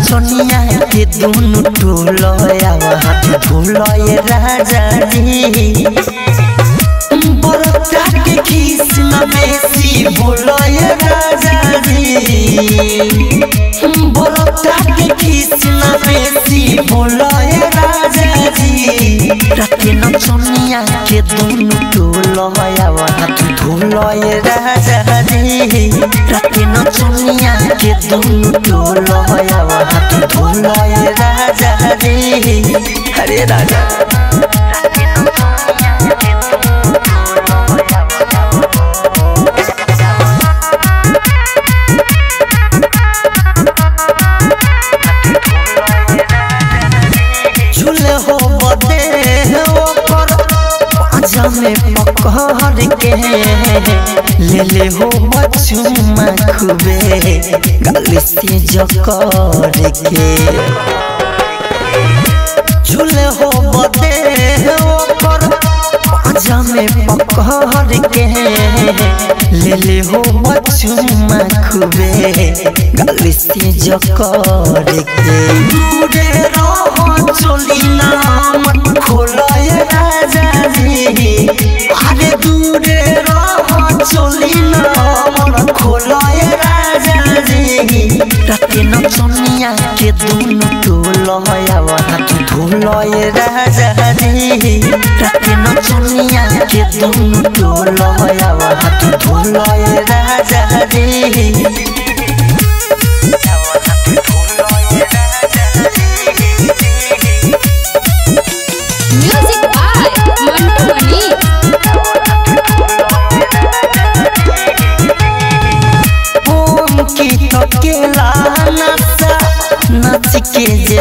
नचनिया के दोनों टोलया हाथ धोलय राजा जी बरता के किस्म बेसी बोलय राजा जी बरता के किस्म बेसी बोलय राजा जी राते नचनिया के दोनों टोलया हाथ धोलय राजा जी राते नचनिया के दोनों टोलया हाथ धोलय राजा जी हरे राजा झूले हो बदे ओकर पाजा में पकड़ के ले ले हो बचुमा खुबे गाली से जकर के झूले हो बदे ओकर पाजा में पकड़ के ले ले हो बचुमा खुबे गाली से जकर के दूरे रहो चली नाम खोलय राजा जी अरे दूरे रहो चली नाम खोलय राजा जी राते नचनिया के दोनों टोलया हाथ धोलय राजा जी राते नचनिया के दोनों टोलया हाथ धोलय राजा जी म्यूजिक बाय मंटू मनी ओम की तकेला नचा नच के जे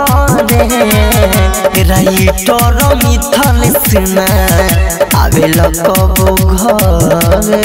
धरे राइटर मिथल सुना आवे कबो घरे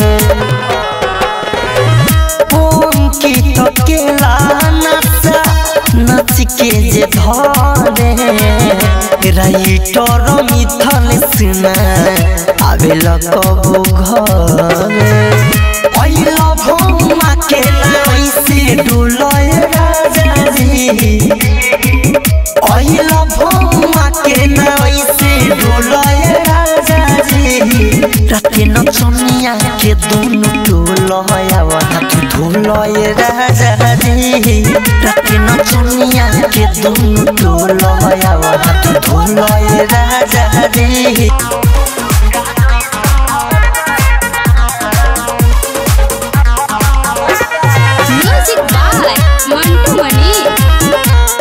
ओम की तकेला नचा नच के जे धरे राइटर मिथल सुना आवे कबो घरे पहिला भौमा के नाई से डोलय राजा जी पहिला भौमा के नाई से डोलय राजा जी राते नचनिया के दोनों टोलया हाथ धोलय राजा जी राते नचनिया के दोनों टोलया हाथ धोलय राजा जी म्यूजिक बाय मंटू मनी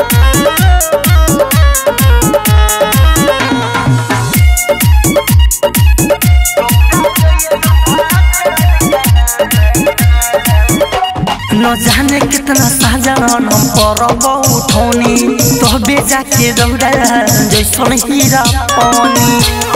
न जाने कितना साजन हम परब उठौनी तो बेजा के दौड़ा जैसन हीरा पानी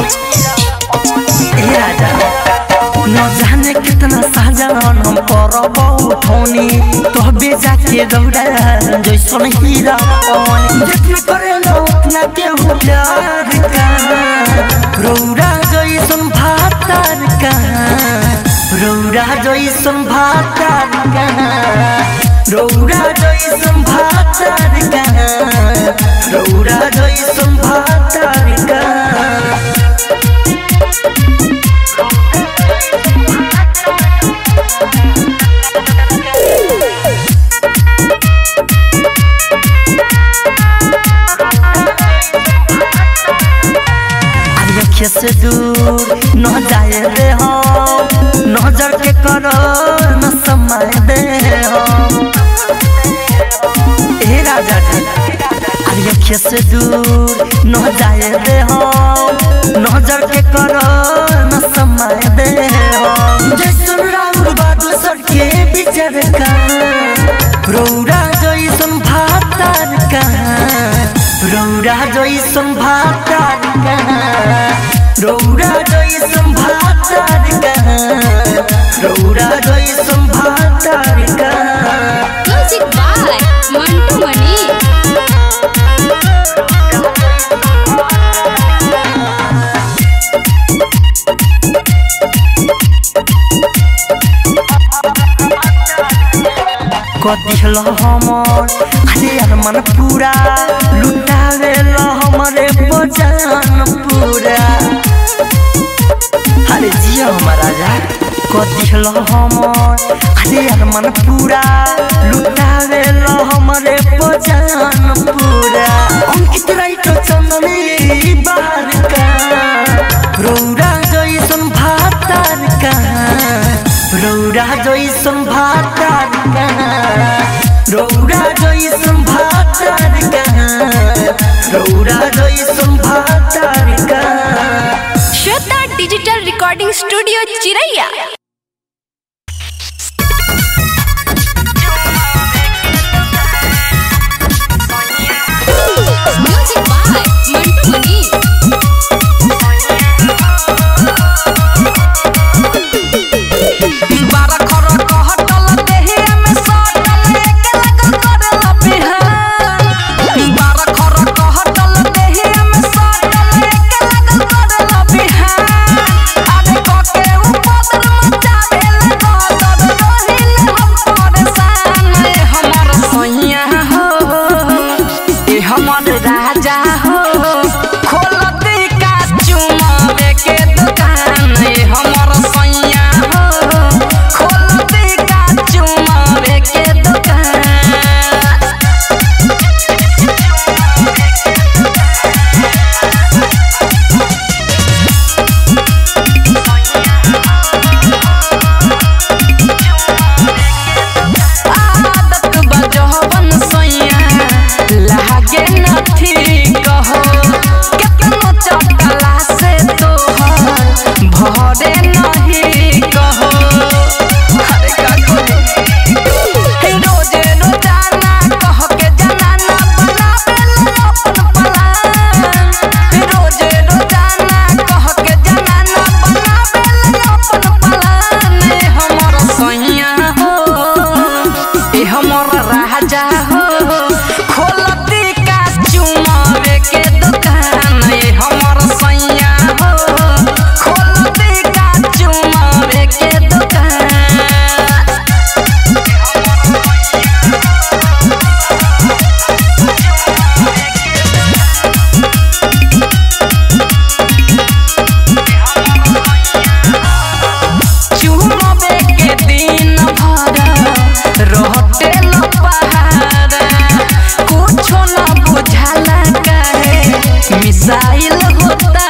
ए राजा न जाने कितना साजन हम परब उठौनी तो बेजा के दौड़ा जैसन हीरा पानी जितना करे न उतना के हो प्यार का रौरा जैसन भातार का रौरा जैसन भातार कहाँ रौरा जैसन भातार कहाँ रौरा जैसन भातार कहाँ आँखें से दूर न जाए दे हम नजर के करो न समय दे हम ए राजा जी आँखें से दूर न जाए दे हम नजर के करो न समय दे हम जैसन राउर बादल सर के बिचर का रौरा जैसन भातार कहाँ रौरा जैसन भातार कहाँ रौरा जैसन भातार कहाँ रौरा जैसन भातार कहाँ म्यूजिक बाय मंटू मनी कदिहल हमर अरे यार मन पूरा लुटावे ला हमरे बजान पूरा अरे जिया हमारा राजा कदिल हमर अरे अरमान पूरा लुटावे ला हमरे बजान पूरा अंकित राइट चंदनी बार का रौरा जैसन भातार का रौरा जैसन भातार का रौरा जैसन भातार का रौरा जैसन भातार का Shweta digital recording studio Chiraiya music by Mantu Mani बारा खर कहटल देहिया में सटल एके लगल करेला बिहान बारा खर कहटल देहिया में सटल एके लगल करेला बिहान आगे कके उपदर मचावेला गदर रहिल हम परेशान ए हमर सैया हो ए हमर राजा हो खोलती का चुमावे के दुकान ए हमर सैया हो खोलती का चुमावे के दुकान आदत बजहबन सैया लागे नथी कहो केतनो चटला से तोहर भरे नहीं कहो अरे का कहो रोजे रोजाना कह के जनाना बनावेला अपन पलान रोजे रोजाना कह के जनाना बनावेला अपन पलान ए हमर सैया हो ए हमर राजा हो खोलती का चुमावे के दुकान ए हमर सैया हो खोलती का चुमावे के दुकान चुमावे के दिन भर रहते न पहाड़ा कुछो न बुझाला काहे मिसाइल होता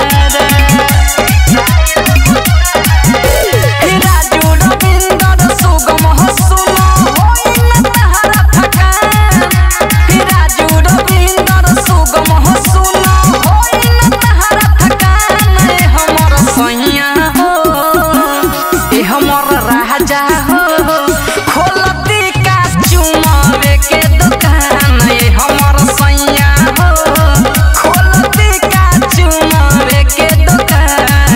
राजू रविंदर सुगम हसुन होई न तहरा थकान राजू रविंदर सुगम हसुन होई न तहरा थकान ए हमर सैया हो ए हमर राजा हो खोलती का चुमावे के दुकान ए हमर सैया हो खोलती का चुमावे के दुकान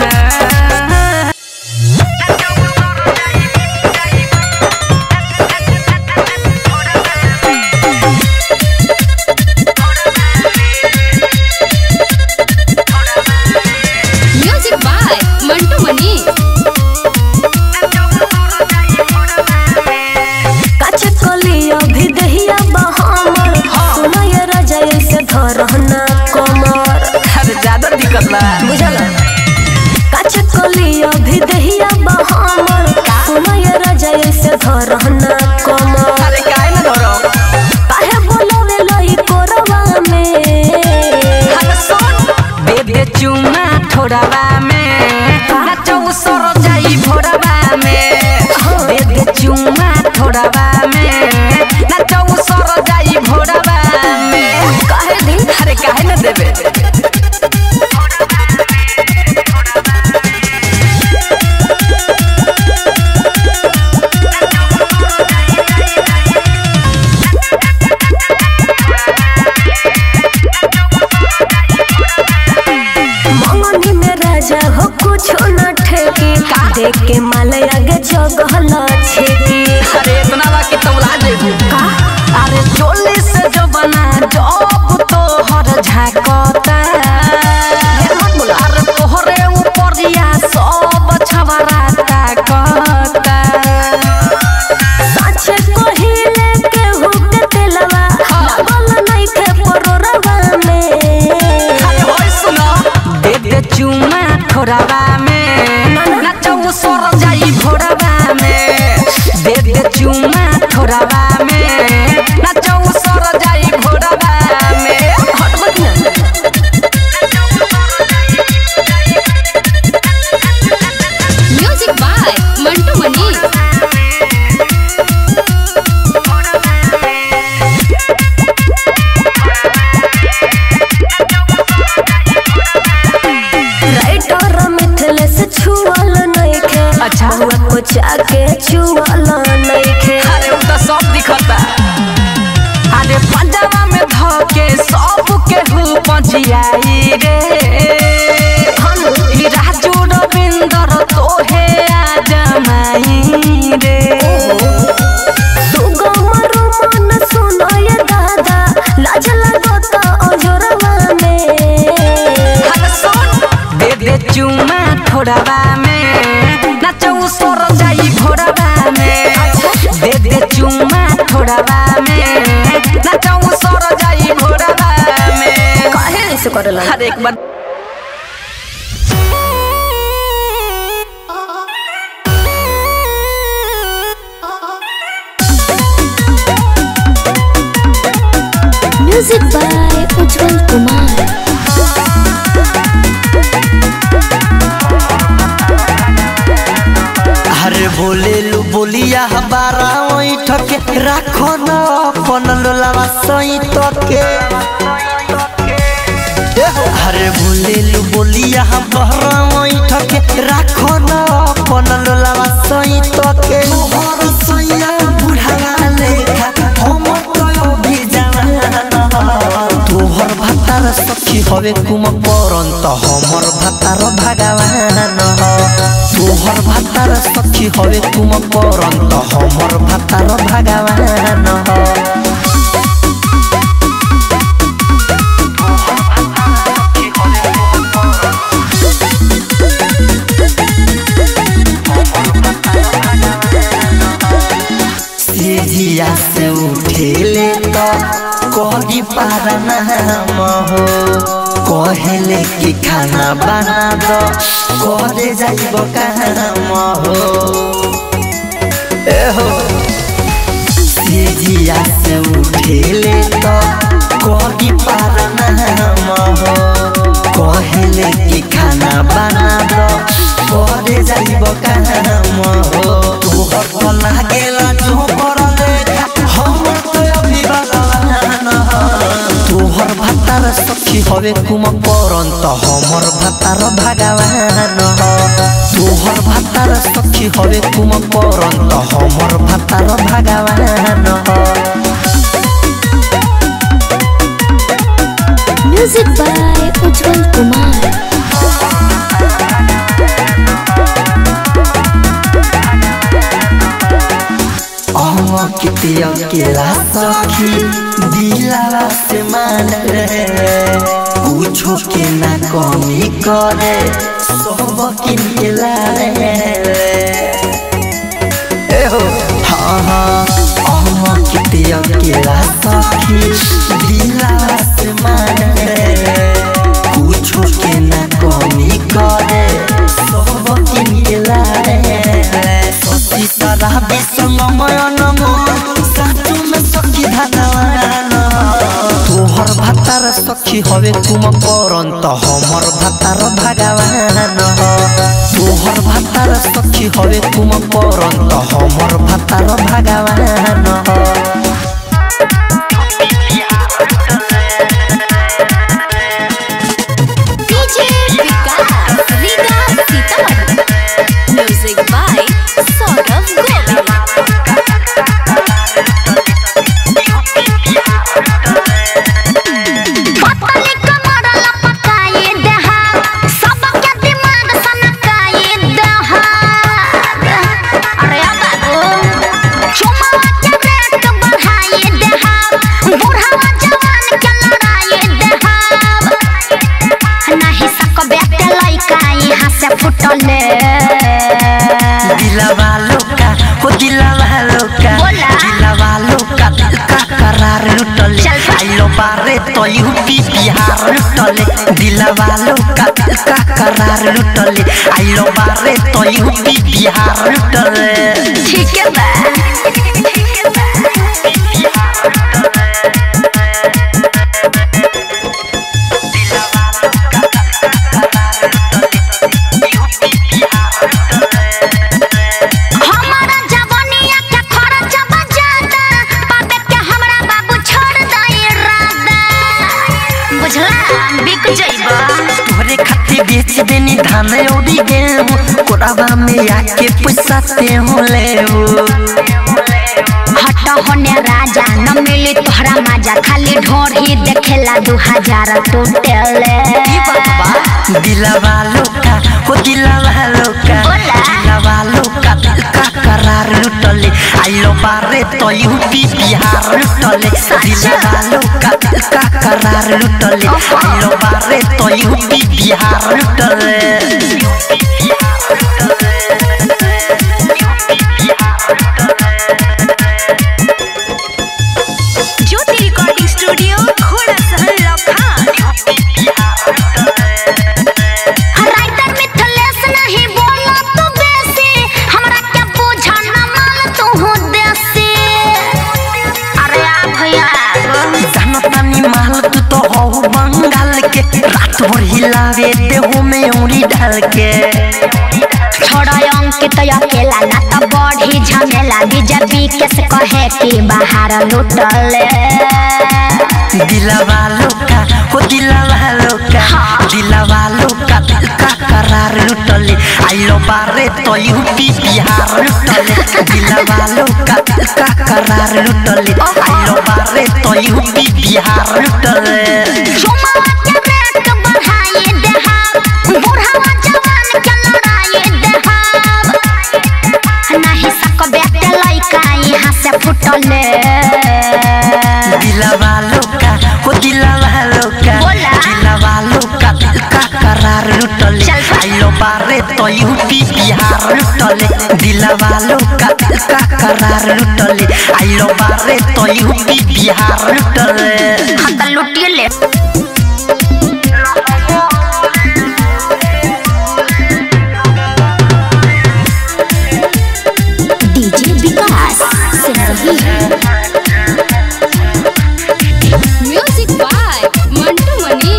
म्यूजिक बाय मंटू मनी काचे कली अभी दहिया बहामर सुनाय राजा ऐसे धरहना कमर अरे ज्यादा दिक्कत बा बुझल काचे कली अभी दहिया बहामर सुनाय राजा ऐसे धरहना कमर अरे काहे न धरो काहे बोलवे लई कोरवा में अरे सुन दे दे चुमा थोड़ावा में नाचो सर जाई भोरवा में दे दे चुमा थोड़ावा में नाचो सर जाई भोरवा में काहे दिन अरे काहे न देबे मंगनी में राजा हो कुछ न ठेकी देख के माल आगे जगहल छेकी अरे इतना बा कि तौला जेबू का अरे चोली से जो बना जब तो हर झाकता अरे तोहरे ऊपरिया सब छवरा ताकता साचे कोहिले के हुक तेलवा लगल ठोड़ावा में नाचौ सर जाई भोरवा में दे दे चुमा ठोड़ावा में नाचौ सर जाई भोरवा में काहे ऐसे करेला हर एक बार म्यूजिक बाय उज्जवल कुमार अरे बोले लो बोलिया हमारा वही ठके राखो न अपन लोलावा सही तके अरे बोले लो बोलिया हमारा वही ठके राखो न अपन लोलावा सही तके मोहर सैया बुढ़ावा लेखा हम तो अभी जवान तोहर भातार सखी हवे कुम परन त हमर भातार भगवान तोहर भातार सखी हवे कुम परन त हमर भातार भगवान सीढ़िया से उठेले तो कही पार नाम हो कहले कि खाना बना दो करे जाइब काम हो ए हो सीढ़िया से उठेले तो कही पार नाम हो कहले कि खाना बना दो करे जाइब काम हो तोहर तो लागेला जो करले हम तो अभी भगवान तोहर भातार सखी हवे कुम परन त हमर भातार भगवान तोहर भातार सखी हवे कुम परन त हमर भातार भगवान म्यूजिक बाय उज्जवल कुमार अह किते अकेला सखी दिलावा से मान रे कुछो के ना कमी करे सब किनेला रे ए हो हाँ हाँ अह किते अकेला सखी दिलावा से मान रे कुछो के ना कमी करे सब किनेला रे सती सारा विसंगमय नमो साचु में सखी धनवान तोहर भातार सखी हवे तुम परन त हमर भातार भगवान तोहर भातार सखी हवे तुम परन त हमर भातार भगवान DJ Vikas Riga Sitamarhi music by Saurabh Govil पतली कमर लपकाए देहा सबके दिमाग सनकाए देहा अरे बाबू चुमावा के रेट बढ़ाए देहा बूढ़ावा जवान के लड़ाए देहा नहीं सकबे के लइका यहाँ से फुटले दिलवा लोका हो दिलवा लोका बोला। दिलवा लोका दिल का करार लुटले चल बा। आइलो बारे तो यूपी बिहार लुटले दिलवा लोका दिल का करार लुटले आइलो बारे तो यूपी बिहार लुटले ठीक है बा हमारा जवानिया के खर्च बजादा पापे के हमरा बाबू छोड़ दई रादा बुझला बिक जइबा तोरे खातिर बेच देनी धान औरी गेहूं कोराबा में आके पैसा ते हो लेबू हट हट होने राजा न मिली तोहरा मजा खाली ढोर ही देखेला दू हजार टोटले दिलवा लोका हो दिलवा लोका बोला। दिलवा लोका दिल का करार लुटले आइलो बारे तो यूपी बिहार लुटले दिलवा लोका दिल का करार लुटले आइलो बारे तो यूपी बिहार लुटले ज्योति रिकॉर्डिंग स्टूडियो घोड़ा सहन लखन राइटर मिथलेश नहीं बोला तू बेसी हमरा क्या बुझा न माल तू हो देसी अरे आ भैया जानतानी माल तू तो हो बंगाल के रात भर हिलावे देहो में उंगली डाल के छोड़ा अंकित अकेला ना तो बढ़ी झमेला बीजेपी के से कहे कि बाहर लुटले दिलवा लोका हो दिलवा लोका दिलवा लोका दिल का करार लुटले आइलो बारे तो यूपी बिहार लुटले दिलवा लोका दिल का करार लुटले आइलो बारे तो यूपी बिहार लुटले चुमावा के रेट बढ़ाए देहाब बुढ़ावा जवान के लड़ाए देहाब नहीं सकबे के लइका यहाँ से फुटले दिलवा लोका हो दिलवा लोका बोला। दिलवा लोका दिल का करार लुटले चल बा। आइलो बारे तो यूपी बिहार लुटले दिलवा लोका दिल का करार लुटले आइलो बारे तो यूपी बिहार लुटले हम तो लुटिए ले डीजे विकास सुन रही है म्यूजिक बाय मंटू मनी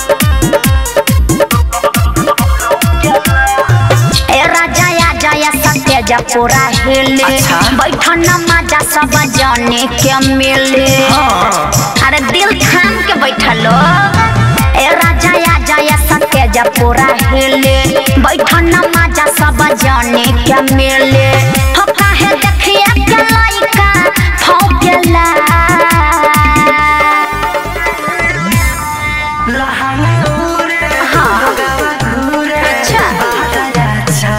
ए राजा या जया सत्य पूरा हिले अच्छा। बैठन मजा सब जाने के मिले अरे दिल थाम के बैठलो ए राजा या जया सत्य पूरा हिले बैठन मजा सब जाने के मिले हो काहे देखिए के लइका फौकेला अच्छा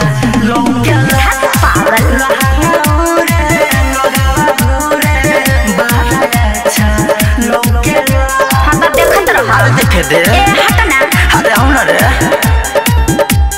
पागल हम तो देखत रह देखे दे ए हट ना अरे आओ ना रे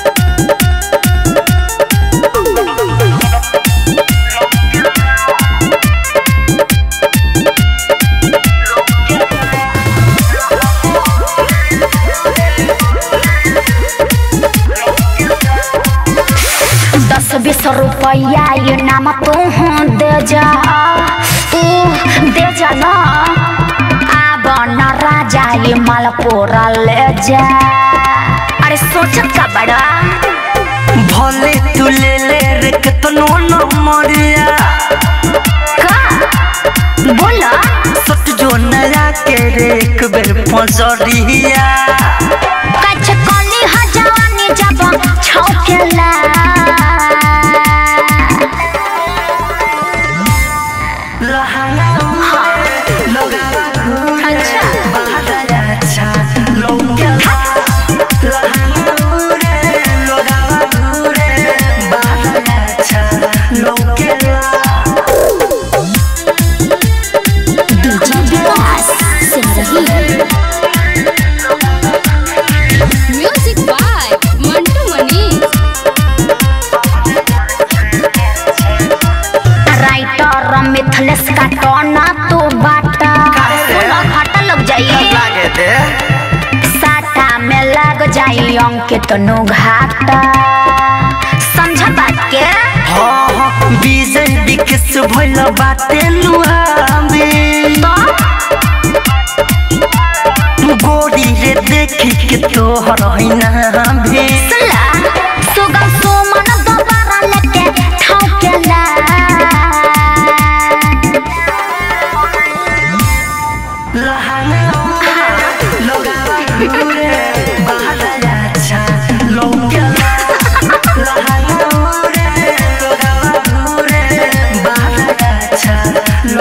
दस बीस रुपया ये नाम तू दे जा तू दे जा ना आब न राजा ये मालपुरा ले जा अरे सोचत का बड़ा भले तू ले ले रे कितनो न मरिया का बोला सट जो नया के रे एक बेर पजरिया कछ कली ह जवानी जब छौकेला अच्छा डीजे विकास सुन रही है music by Mantu Mani writer Mithilesh का टोना तो बाटा सुनो घाटा लग जाइए साटा में लग जाई अंकित नु घाटा समझ बात के विजय विकस भइल बाटे नुहामे तो गोरी रे देखी के तोहर हैना भे सुनला सुगम सुमन दोबारा लेके ठौकेला लहंगा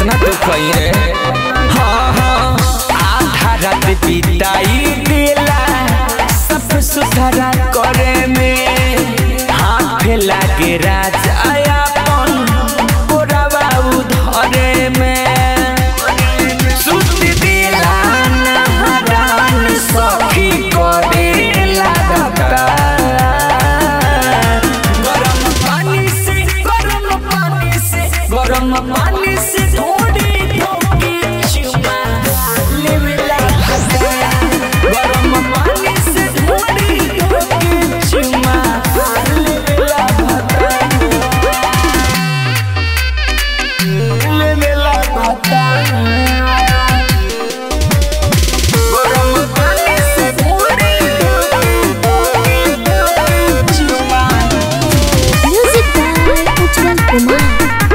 कितना दुख है रे हाँ हाँ आधा रात बिताई दिला सब सुधारा करे में हाथ लागे राजा अपन गोरावा उधरे में सुत दिला नहरान सखी करे लागता गरम पानी से गरम पानी से गरम पानी से थोड़ी धोके चुमा लेवे लागता गरम पानी से थोड़ी धोके चुमा लेवे लागता लेवे लागता गरम पानी से थोड़ी धोके चुमा म्यूजिक बाय उज्जवल कुमार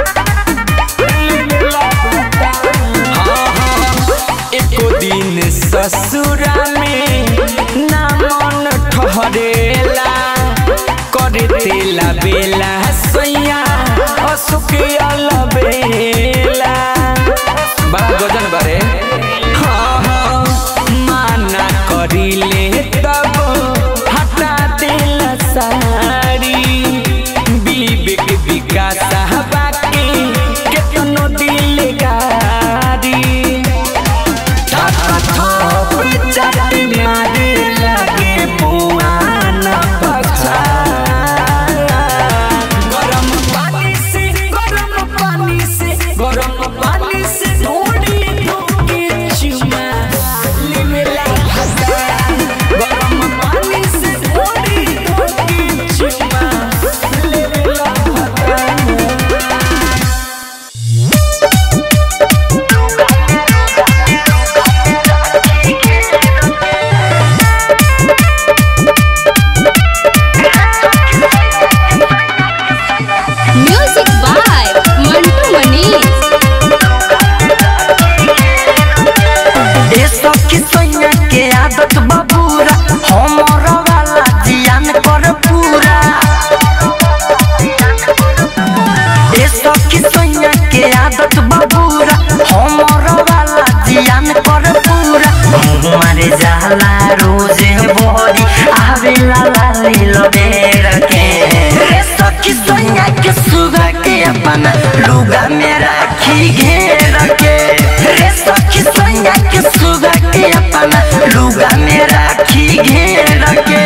एको दिन ससुरा में ना मन ठहरेला करे तेला बेला सैया असुक अलबेला बड़ा गजन बारे हाँ हाँ माना करिले तब हटा देला साड़ी विवेक विकास बाकी केतनो दिल गारी गरम पानी से गरम पानी से गरम पानी से थोड़ी धोके चुमा लेवे लागता गरम पानी से थोड़ी धोके चुमा लेवे लागता म्यूजिक बाय मंटू मनीष ए सखी सैया के आदत बबूरा हमर वाला जियान कर पूरा ए सखी सैया के आदत बबूरा हमर वाला जियान कर पूरा हमारे जाला रोजे बोरी आवेला लाली लबेर के ए सखी सैया के सुगा के अपना लुगा में राखी घेर के रे सखी सैया के सुगा के अपना लुगा में राखी घेर के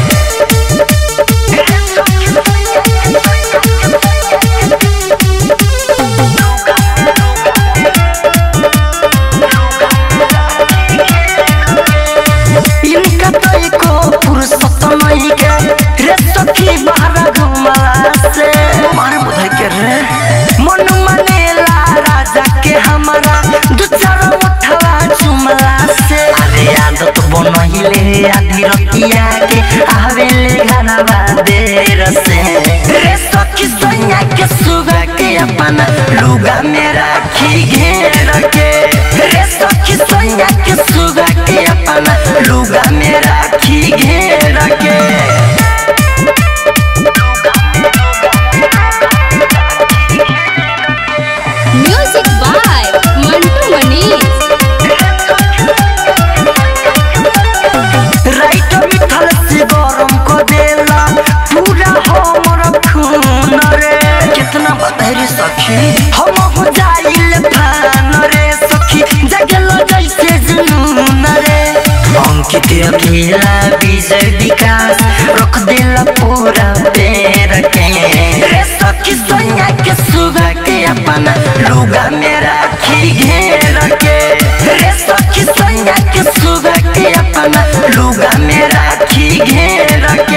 इनका तो एको फुर्सत नहीं के रे सखी बाहर घुमला से मारे बुधाई के रे मन मनेला राजा के हमारा दू चार उठवा चुमला से अरे आदत बनहिले आधी रतिया के आवेले घरवा देर से रे सखी सैया के सुगा के अपना लुगा में राखी घेर के रे सखी सैया के सुगा के अपना लुगा में राखी घेर के music by Mantu Manish writer Mithilesh से गरम को देला पूरा हमर खून रे कितना बतहरी सखी हम हो जाइल फान रे सखी जगल जैसे जुनून रे अंकित अकेला विजय विकास रख देला पूरा पैर के रे सखी सोनिया के सुगा के अपना लुगा में राखी घेर के रे सखी सोनिया के सुगा के अपना लुगा में राखी घेर के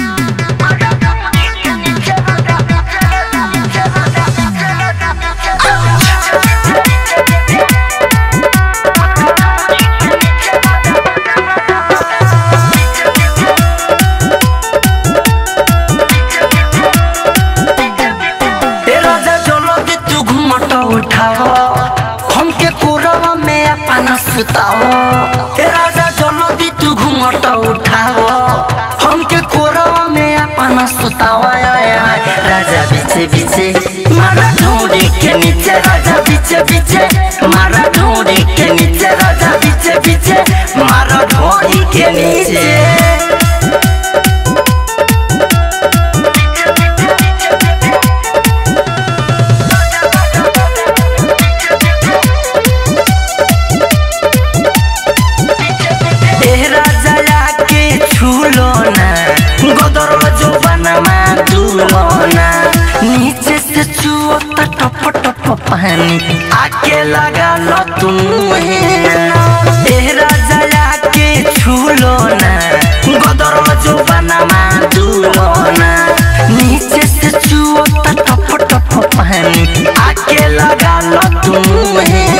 ए राजा चलो के तू घूमट उठाओ हमके कोरवा में अपना सुताओ ए राजा चलो के तू घूमट उठाओ हमके कोरवा में अपना सुताओ आय, आय, आय। राजा पीछे पीछे मारा ढूंढी के नीचे राजा पीछे पीछे मारा ढूंढी के नीचे राजा पीछे पीछे मारा ढूंढी के नीचे ए राजा के छूलो ना गोदर जो बनमा दूलो ना नीचे से छुओ तो टप टप पानी आके लगा लो तुम ए राजा के छूलो ना गोदर जो बनमा दूलो ना नीचे से छुओ तो टप टप पानी आके लगा लो तुम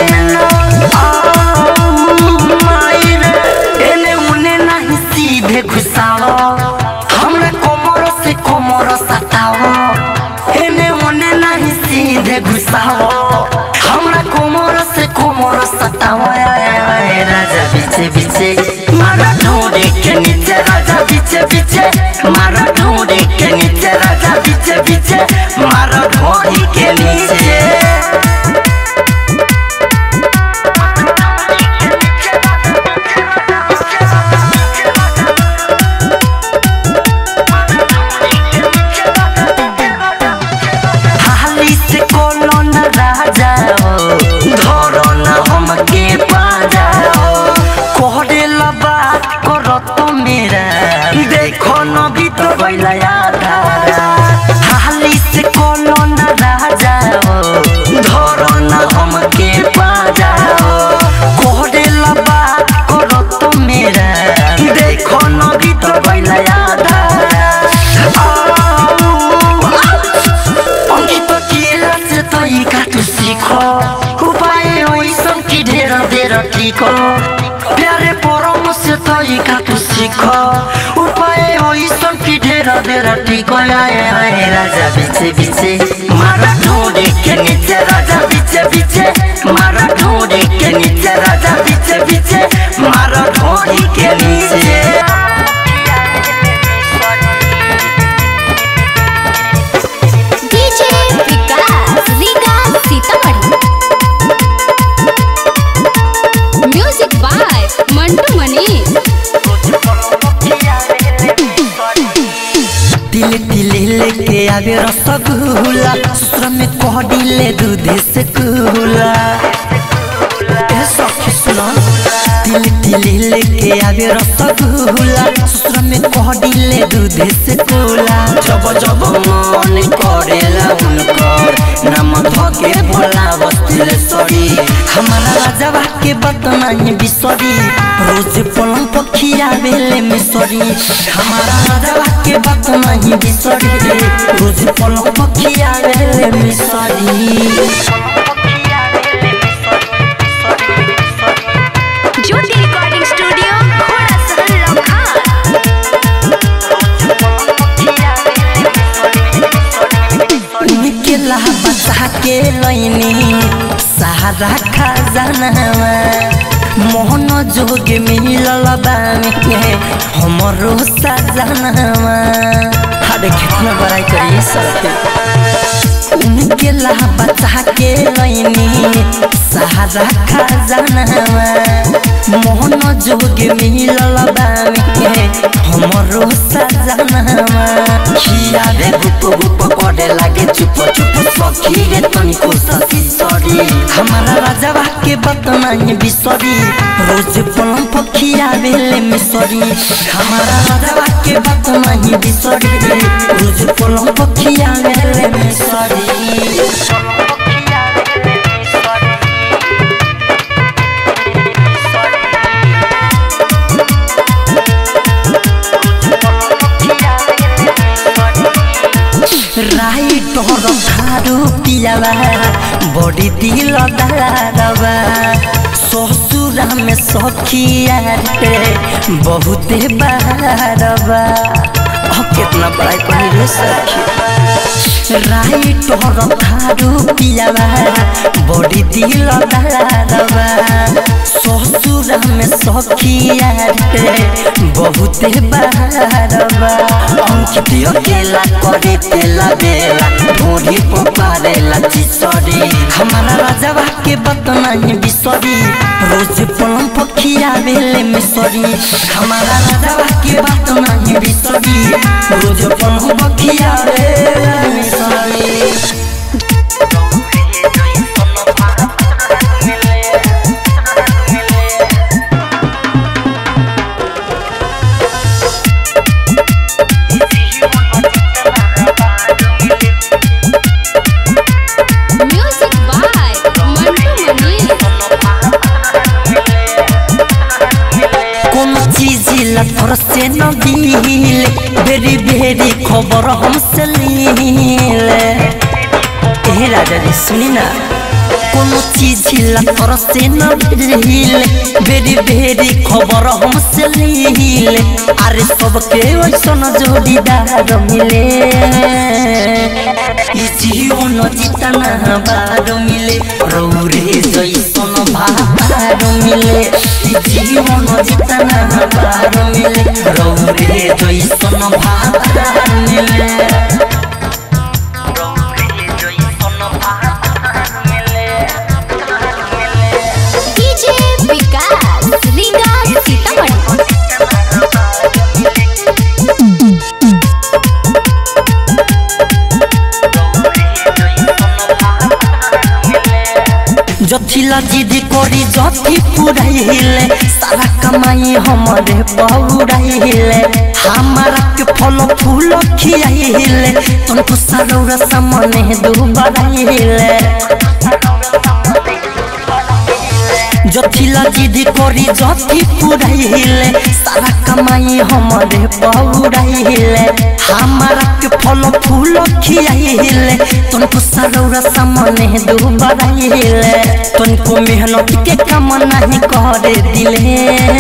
मायरे एने उने नहीं सीधे घुसाओ हमरे कोमर से कोमर सताओ एने उने नहीं सीधे घुसाओ हमरा कोमर से कोमर सताओ आय, आय, आय, राजा पीछे पीछे मारा ढूंढे के नीचे राजा पीछे पीछे मारा ढूंढे के नीचे राजा पीछे पीछे मारा ढूंढी के नीचे हाली से कोनो न राजा हो धरो न हमके पाजा हो कोहरे ला बात करो तो मेरा देखो न भी तो बैला यादारा हाली से कोनो न राजा हो धरो न हमके पाजा हो कोहरे ला बात करो तो मेरा देखो न भी तो बैला यादारा অঙ্কিত কি আছে তই কাটু শিখ উপায় ওইসব কি ঢের ঢের ঠিক প্যারে পরম সে তই কাটু শিখ উপায় ওইসব কি ঢের ঢের ঠিক আয় আয় রাজা বিছে বিছে মারা ঢোঁড়ে কে নিচে রাজা বিছে বিছে মারা ঢোঁড়ে কে নিচে রাজা বিছে বিছে মারা ঢোঁড়ি কে নিচে DJ Vikas Vikas Sitamarhi music by Mantu Manish तिले तिले लेके आवे रसगुल्ला ससुर में कह दिले दूध से कुला ए सखी सुनो तिले तिले लेके आवे रसगुल्ला ससुर में कह दिले दूध से कुला जब जब मन करेला उनकर नाम धके भोला बस्तिले सरी हमारा राजवा के बात नहीं बिसरी रोज पलंग पखिया बेले में सरी हमारा राजवा के बात नहीं बिसरी रोज पलंग पखिया बेले में सरी ज्योति रिकॉर्डिंग स्टूडियो घोड़ा सहल लखा उनके लाहा बचा के लैनी सहारा खजानावा मोहन जोग मिलल बामी हमरो सजनावा हरे कितना बड़ाई करी सके उनके लाहा बचा के लैनी सहारा खजानावा मोहन जोग मिलल बामी हमरो सजनावा खिया रे गुप गुप करे लागे चुप चुप सखी रे तनिको ससी सरी हमारा राजवा के बात नहीं बिसरी रोज पलम पखिया बेले में सरी हमारा राजवा के बात नहीं बिसरी रोज पलम पखिया बेले में सरी राइट और खारू पियावा बड़ी दिल दारवा ससुरा में सखिया रे बहुते बारवा अब कितना बड़ा कहीं रे सखी राइट और खारू पियावा बड़ी दिल दारवा ससुरा में सखिया रे बहुते बहारबा अंकित अकेला करे तेला बेला ढोरी पपारेला चिसरी हमारा राजवा के बतना ही बिसरी रोज पलम पखिया बेले मिसरी हमारा राजवा के बतना ही बिसरी रोज पलम पखिया बेले मिसरी म्यूजिक बाय मंटू मनी कोनो चीज ला थोड़ा से न दिले बेरी बेरी खबर हमसे लीले ए राजा जी सुनी ना कोनो चीज ला थोड़ा से न दिले बेरी बेरी खबर हमसे लीले अरे सबके वैसन जोड़ीदार मिले ई जीवन जितना बार मिले रौरे जैसन भार मिले ई जीवन जितना बार मिले रौरे जैसन भार मिले रौरे जैसन भार मिले डीजे विकास रीगा सीतामढ़ी जथिला जिद करी जथी पुराइले सारा कमाई हमारे पौराइले हमारा के फल फूल खियाइले तुमको सरौरा सामने दुबराइले जथिला जिद करी जथी पुराइले सारा कमाई हमारे पौराइले हमारा के फल फूल खियाइले तुमको सरौरा सामने दुबराइले तुमको मेहनत के काम नहीं करे दिले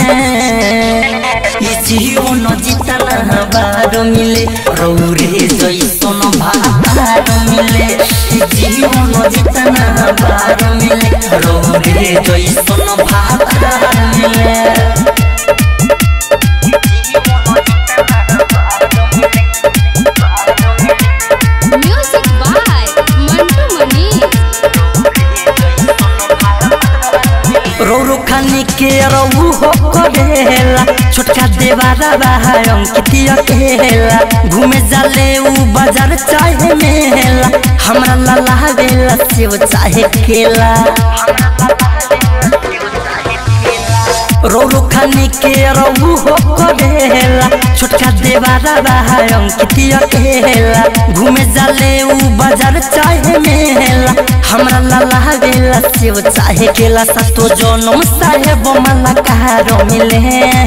ई जीवन जितना बार मिले रौरे जैसन भार मिले ई जीवन जितना बार मिले रौरे जैसन भार मिले म्यूजिक बाय मंटू मनी रौरो खानी के रहू हो करेला छोटका देवारा बहा अंकितिया केला घूमे जाले ऊ बाजार चाहे मेला हमरा लाला बेला सेव चाहे केला रौरो खानी के रहू हो करेला छोटका देवारा बहा अंकितिया केला घूमे जाले ऊ बाजार चाहे मेला हमरा लाला बेला सेव चाहे केला सतो जनम साहेब मला कहारो मिले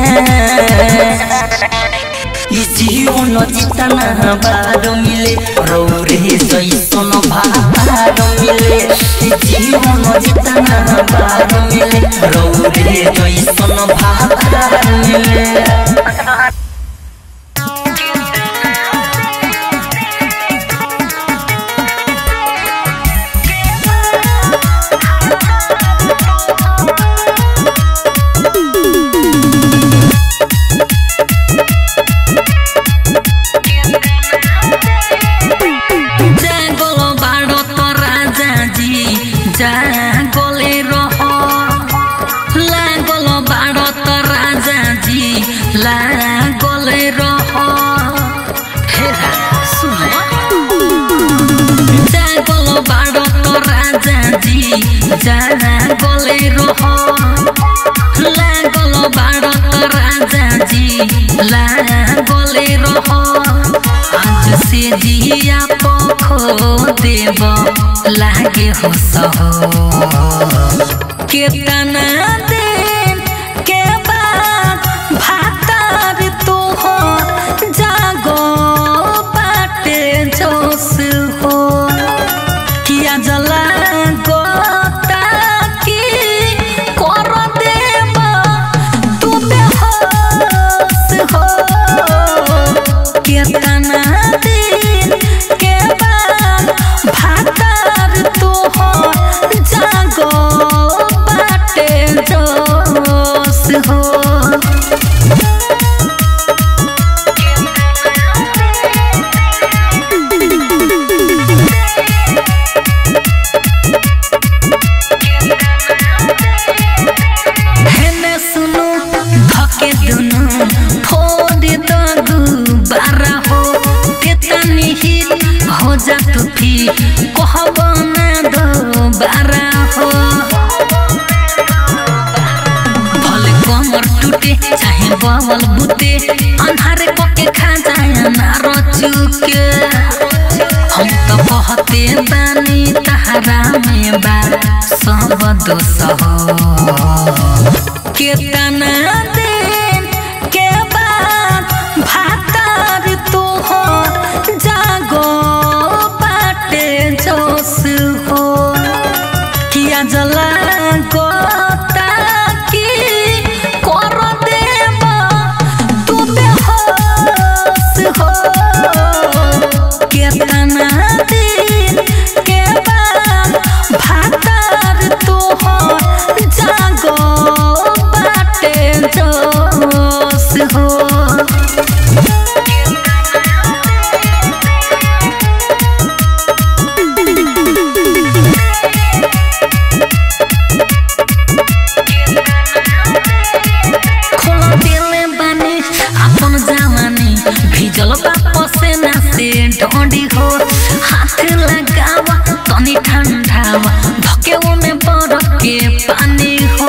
ई जीवन जितना बार मिले रौरे जैसन भार मिले ई जीवन जितना बार मिले रौरे जैसन भार मिले जागलो बाडो त राजाजी जागले रह लागलो बाडो त राजाजी लागले रह हे राजा सुन जागलो बाडो त राजाजी जागले रह लागलो बाडो त राजाजी लागले रह आज से जिया पखो देव लागे हो सहो केतना दिन के बाद भातार तो हो जागो बाटे जोश हो किया जला गोता की कर देव तू बेहोश हो केतना दिन के बाद भातार तो हो जागो बाटे जो हो जा तू फिर कहब ना दोबारा हो भले कमर टूटे चाहे बवल बुते अन्हारे पके खा जाए ना रचुके हम तो कहते बानी तहरा में बा सब दोष हो केतना दिन के बाद भातार तू हो जागो बाटे जोश हो किया जला गोता की कर देब तू बेहोश हो केतना दिन के बाद भातार तू हो जागो बाटे जोश हो खोलो दिल बानी अपन जवानी भिजल बाप से ना से ढोंडी हो हाथ लगावा तनी ठंडावा धके में बरफ के पानी हो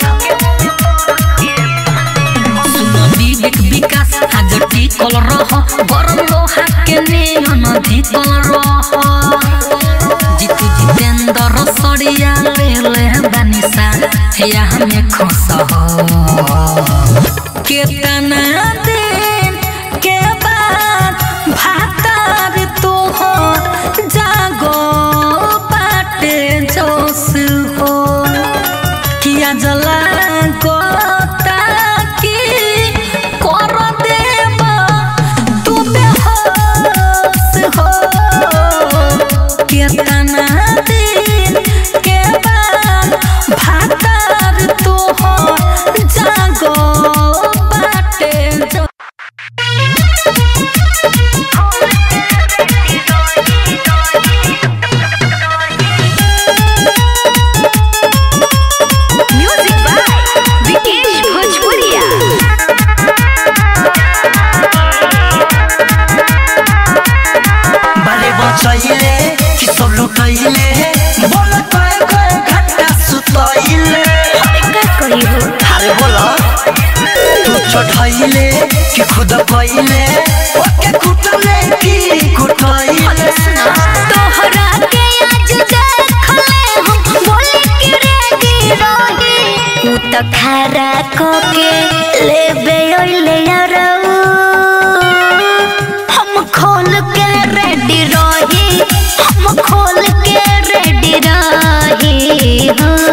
सुनो विवेक विकास आज टिकल रह गरम लोहा के नियन धिकल रह जितु जितेंद्र सड़िया ले ले बानिसा या हमें खुश हो केतना दिन के बाद भातार तू हो जागो बाटे जोश हो किया जला गोता की कर देब तू बेहोश हो केतना दिन के बाद भातार तू हो जागो बाटे जो म्यूजिक बाय विकेश भोजपुरिया बारे बचैले कि सब लुटैले बोल कय कय घंटा सुतैले कही हो अरे बोल तू चढ़ैले कि खुद कैले ओके कुटले कि कुटैले तोहरा के आज देखले हम बोले कि रेडी रही उ त खारा को के लेबे ओइले यारऊ हम खोल के रेडी रही हम खोल के रेडी रही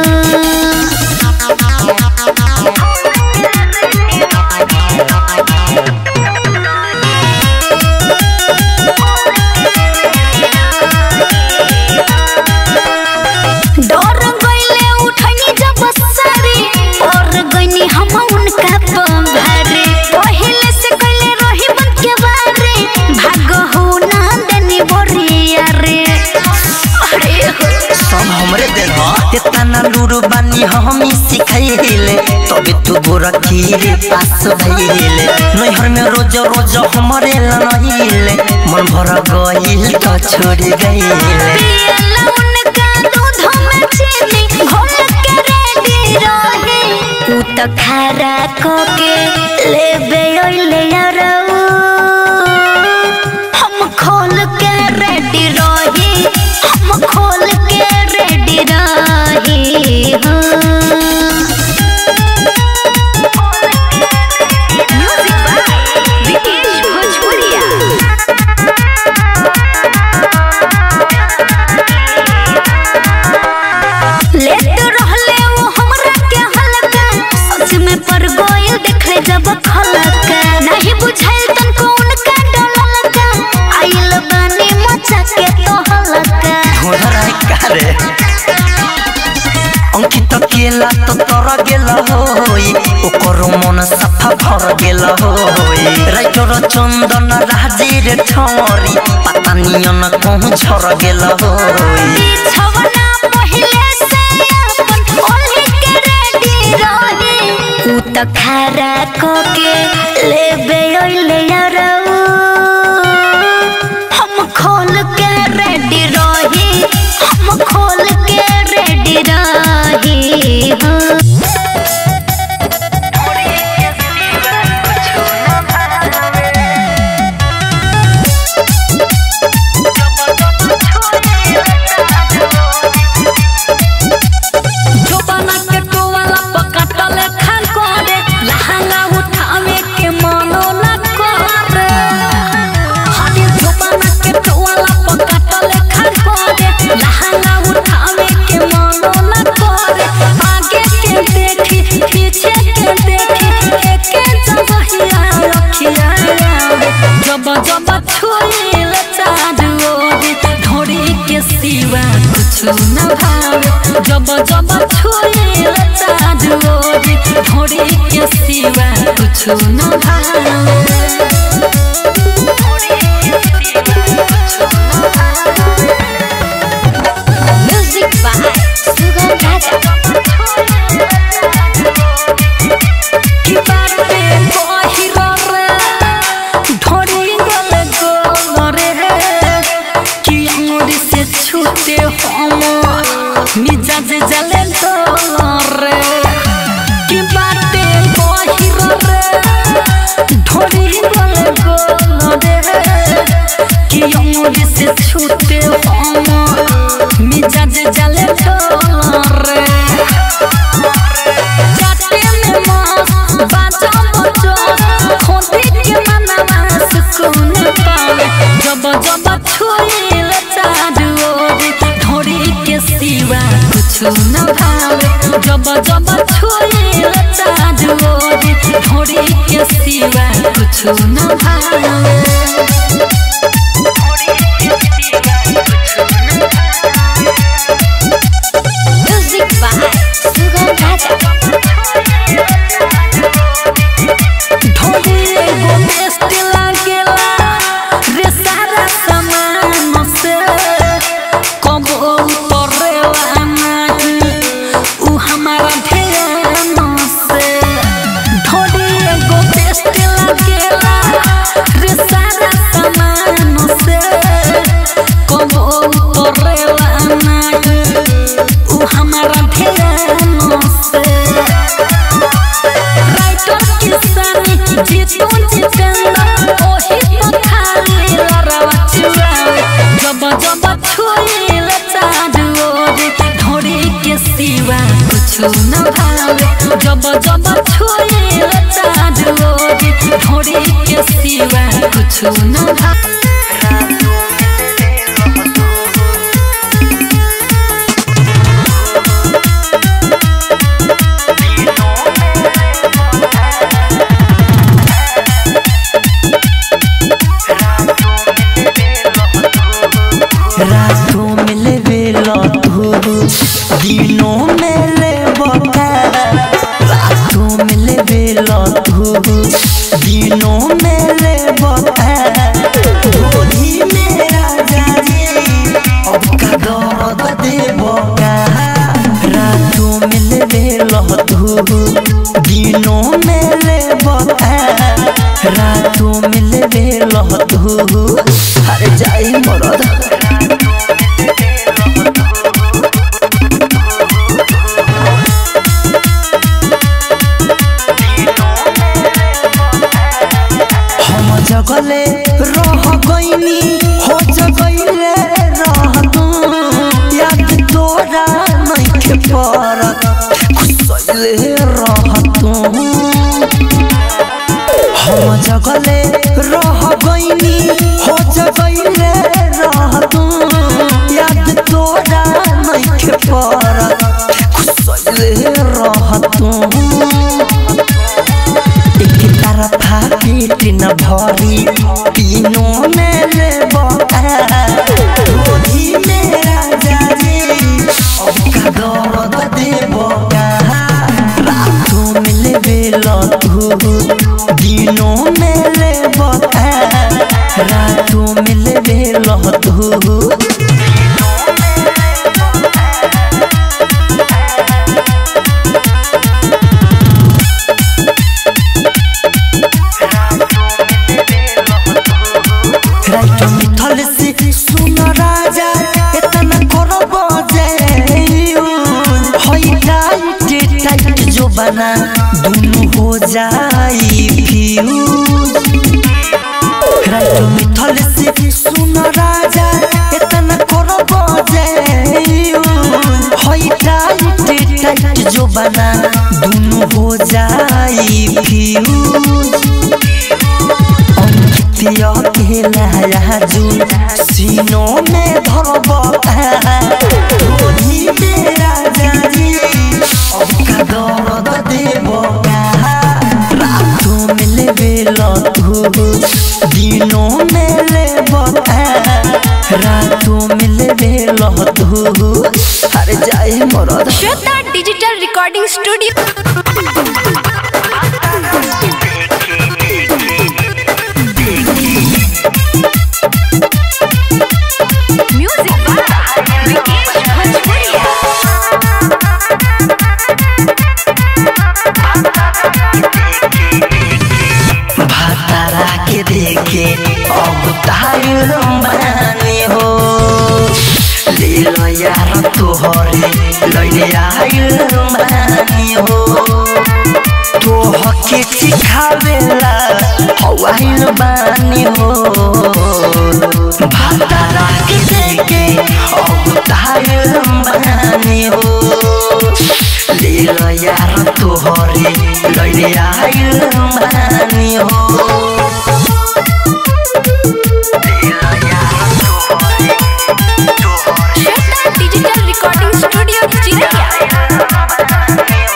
डर गईले उठनी जब सारी और गईनी हम उनका पंभारे पहले से कइले रही बन के बारे भाग हो ना देनी बोरिया रे अरे हो सब हमरे देन ह तेतना लूरू बानी हमी सिखैले तबे तू गोरा खीरे पास भइले नैहर में रोज रोज हमरे लनहिले मन भर गइल त छोड़ गइले पियला उनका दूध में चीनी घोल के रेडी रहे उ त खारा को के लेबे ओइले यारऊ हम खोल के रेडी रही हम खोल के रेडी रही हाँ म्यूजिक बाय विकेश भोजपुरिया लेट रहले वो हमरा के हल्का सच में पर गोयल देखले जब खलका नहीं बुझाइल तनको उनका डललका आइल बानी मचा के तो हलका घोड़ा कारे अंकित केला तो तर गेल होई ओकर मन सफा भर गेल होई राइटर चंदन राजीर ठौरी पता नियन कहूँ झर गेल होई बिछवना पहिले से अपन ओल्हे के रेडी रही उ त खारा को के लेबे ओइले यारऊ हम खोल के ढोड़ी के सिवा कुछ न भावे म्यूजिक बाय सुगम राजा की बाटे बहिरो रे ढोड़ी गले गोरे की अंगुरी से छूटे हम मिजाज जले रे की बाटे बहिरो रे ढोड़ी गले गोरे की अंगुरी से छूटे हम मिजाज जले रे जाते में मस्त बाजा बजो खोदी के मनवा सुकून पावे जब जब छुईल चारू ओरी ढोरी के सिवा कुछ न भावे जब जब छुईल चारू ओरी ढोरी के सिवा कुछ न भावे म्यूजिक बाय सुगम राजा ढोली एगो बेस्ट लागेला रे सारा सामान से कबो उतरेला नहीं उ हमारा ध्यान से ढोली एगो बेस्ट लागेला रे सारा सामान से कबो उतरेला नहीं उ हमारा ध्यान से राइटर किसानी जीतू जितेंद्र ओही तो खाली लड़वा चुरावे जब जब छुईल चारू ओरी ढोरी के सिवा कुछ न भावे जब जब छुईल चारू ओरी ढोरी के सिवा कुछ न भावे रातों में ले बेला तू दिनों में ले बका रातों में ले बेला तू दिनों में ले बका ढोली में राजा जी अब का दर्द दे बका रातों में ले बेला तू दिनों में ले बका रातों में ले बेला तू अरे जाई मरद हम जगले रह गईनी हो जगले रह तू याद तोरा नहीं परत खुसले रह तू हम जगले रह गईनी हो जगले रह तू याद तोरा नहीं परत खुसले रह तू एक तरफा पेट न भरी तीनों में ले ढोली में राजा जी अब का दर्द देव रातों में ले बेला तू दिनों में ले रातों में ले बेला तू राइट मिथल से सुन राजा इतना करब जे होई टाइट टाइट जो बना दोनों हो जाई फ्यूज राइट मिथल से सुन राजा इतना करब जे होई टाइट टाइट जो बना दोनों हो जाई फ्यूज अंकितिया के लाया जुन सीनों में धरब ढोली में राजा जी अब का दर्द देव रातों में ले बेला तू दिनों में ले रातों में ले बेला तू अरे जाए मरद श्वेता डिजिटल रिकॉर्डिंग स्टूडियो तोहरे लैले आइल बानी हो तोहके सिखावेला हवाइल बानी हो भातारा के देके अब ताइल बानी हो ले ल यार तोहरे लैले आइल बानी हो ले ल यार तोहरे तोहरे श्वेता डिजिटल रिकॉर्डिंग स्टूडियो चिरैया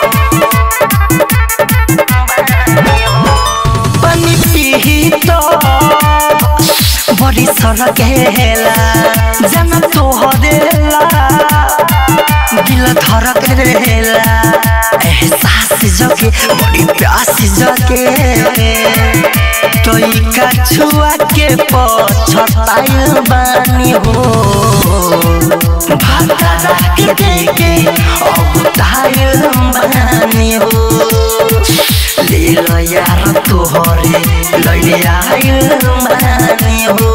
पानी पीही तो बड़ी सड़क हेला जन तोहरेला दिल धड़क रहेला एहसास जगे बड़ी प्यास जगे तोई का छुआ के पछताइल बानी हो भाता के देके अब ताइल बानी हो ले ल यार तोहरे लैले आइल बानी हो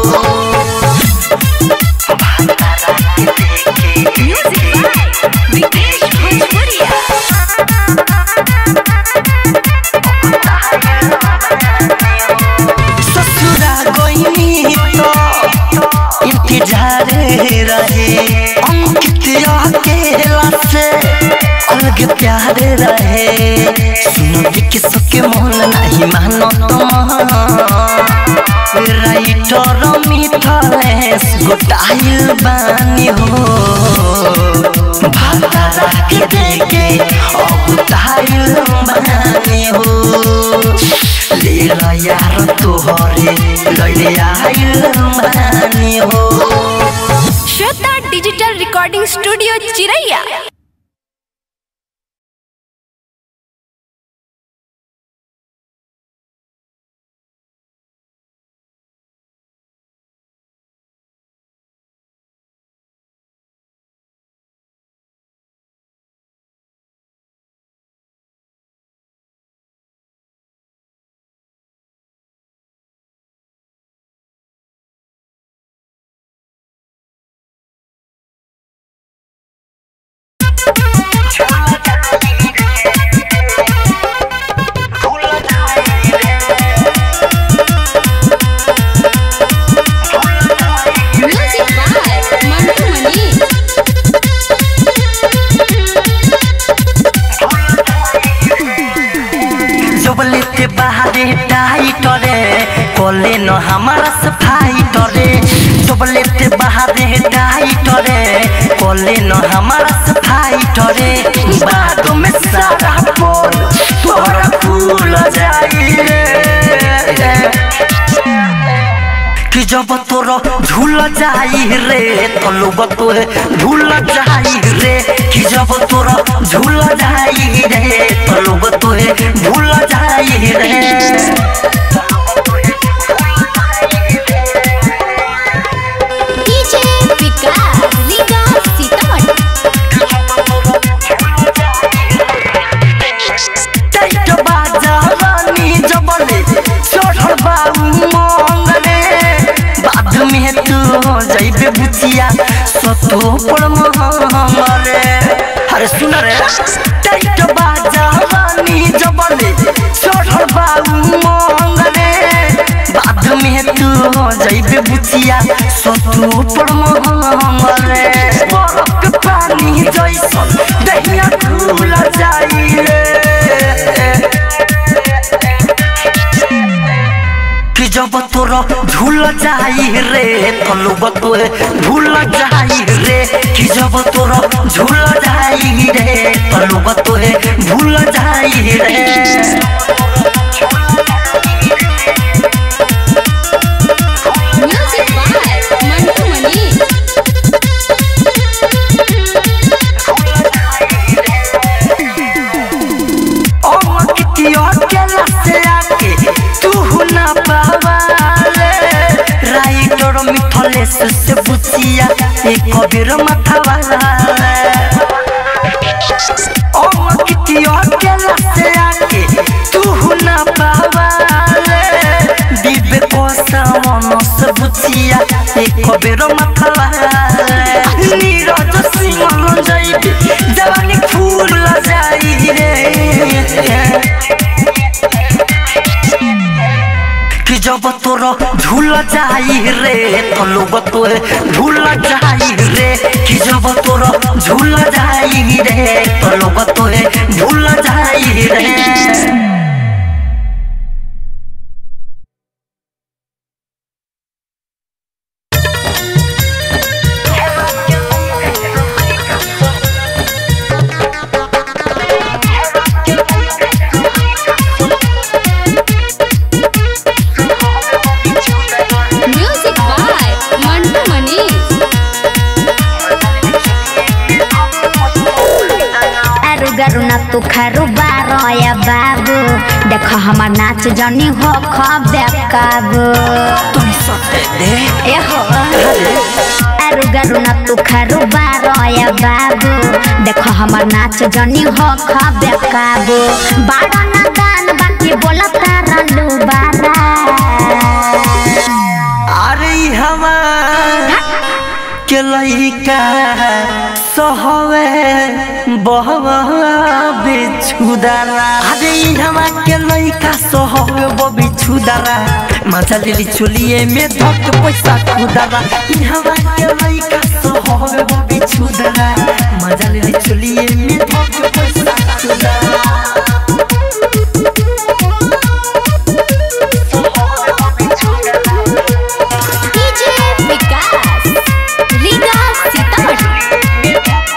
भातारा के देके विकेश भोजपुरिया ससुरा गइनी तो इंतजार रहे अंकित अकेला से अलग प्यार रहे सुनो कि सके मन नहीं मानो तुम राइटर मिथलेश गोटाइल बानी हो भातारा के देके अब ताइल बानी हो ले ल यार तोहरे लैले आइल बानी हो Shweta digital recording studio Chiraiya Music by Mantu Mani. जबले ते बाहरे टाइटरे कोले न हमारा सफाई टरे जबले ते बाहरे टाइटरे कोले न हमारा सफाई टरे बाद में सारा बोल तोरा फूल जाई रे कि जब तोर झूल जाई रे तो लोग तो झूल जाई रे कि जब तोर झूल जाई रे तो लोग तो झूल जाई रे DJ विकास लीगा सीतामढ़ी टाइट बाजा रानी जबले चढ़ल बाबू मंगले बाद में तू जइबे बुचिया सतो पर हमरे अरे सुन रे टाइट बाजा रानी जबले चढ़ल बाबू मंगले बाद में तू जइबे बुचिया सतो पर हमरे बरफ के पानी जैसन दहिया खुल जाई रे कि जब तोर झूल जाई रे तो लोग तो झूल जाई रे कि जब तोर झूल जाई रे तो लोग तो झूल जाई रे Music by Mantu Mani. ओ कितियो केला से आके तू ना पावाले राइटर मिथलेश से बुचिया एक कबीर माथा वाला ओ कितियो केला से आके तू ना पावाले दिबे को सामन से बुचिया एक कबीर माथा वाला नीरज सिंह जई तोरा झूल जाई रे तो लोग तो झूल जाई रे कि जब तोरा झूल जाई रे तो लोग तो झूल जाई रे म्यूजिक बाय मंटू मनी अरु गरु न तू खरु बारया बाबू देख हमर नाच जनी हो खबे काबू तुम सते दे ए हो अरु गरु न तू खरु बारया बाबू देख हमर नाच जनी हो खबे काबू बाड़ा न गान बाकी बोला तारा लू बारा अरे हमार के लइका सहवे बहवा बिछुदारा अरे हमार के लइका सहवे वो बिछुदारा मजा लेली चुलिए में धक पैसा खुदारा हमार के लइका सहवे वो बिछुदारा मजा लेली चुलिए में धक पैसा खुदारा डीजे विकास रीगा सीतामढ़ी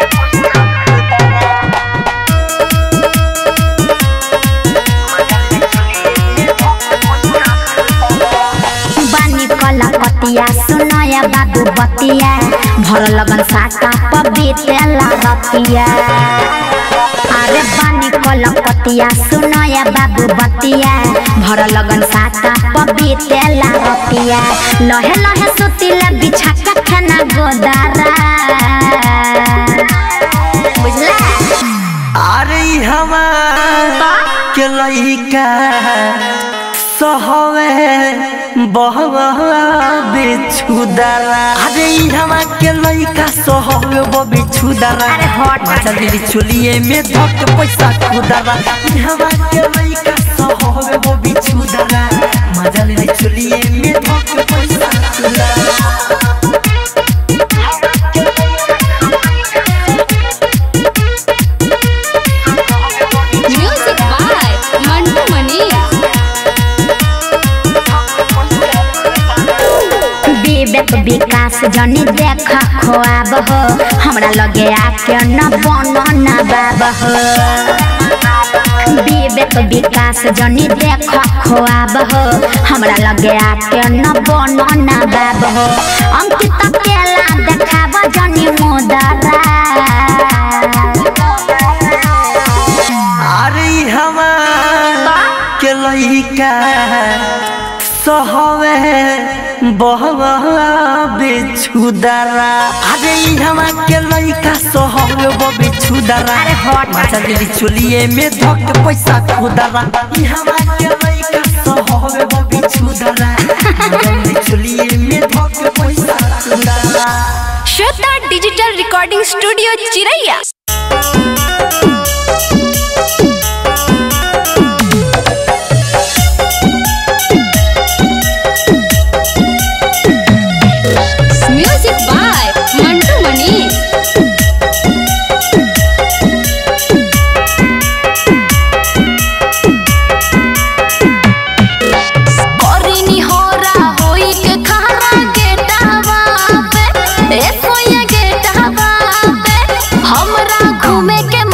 बानी कला कतिया सुनया बाबू बतिया भर लगन साका पबीतेला रतिया अरे बानी कला कतिया सुनया बाबू बतिया भर लगन साका पबीतेला रतिया लहे लहे सुतिला बिछा का खाना गोदारा बुझला अरे हमार के लइका सहवे बहवा बिछुदारा अरे हमार के लइका सहवे वो बिछुदारा अरे हट। मचा दिली चुलिए में धक पैसा खुदारा हमार के लइका सहवे वो बिछुदारा मजा दिली चुलिए में धक पैसा खुदारा म्यूजिक बाय मंटू मनी विवेक विकास जनी देख खोआब हो हमरा लगे आके न बन न बाब हो विवेक विकास जनी देख खोआब हो हमरा लगे आके न बन न बाब हो अंकित केला देखाब जनी मुदरा अरे हमार के लइका सहवे बहवा बिछुदारा अरे हमार के लइका सहवे वो बिछुदारा अरे हट। मचा दिली चुलिए में धक पैसा खुदारा ई हमार के लइका सहवे वो बिछुदारा मचा दिली चुलिए में धक पैसा खुदारा Shweta digital recording studio Chiraiya music by Mantu Mani करिनी होरा होई के खारा गेटावा पे ए सोया गेटावा पे हमरा घूमे के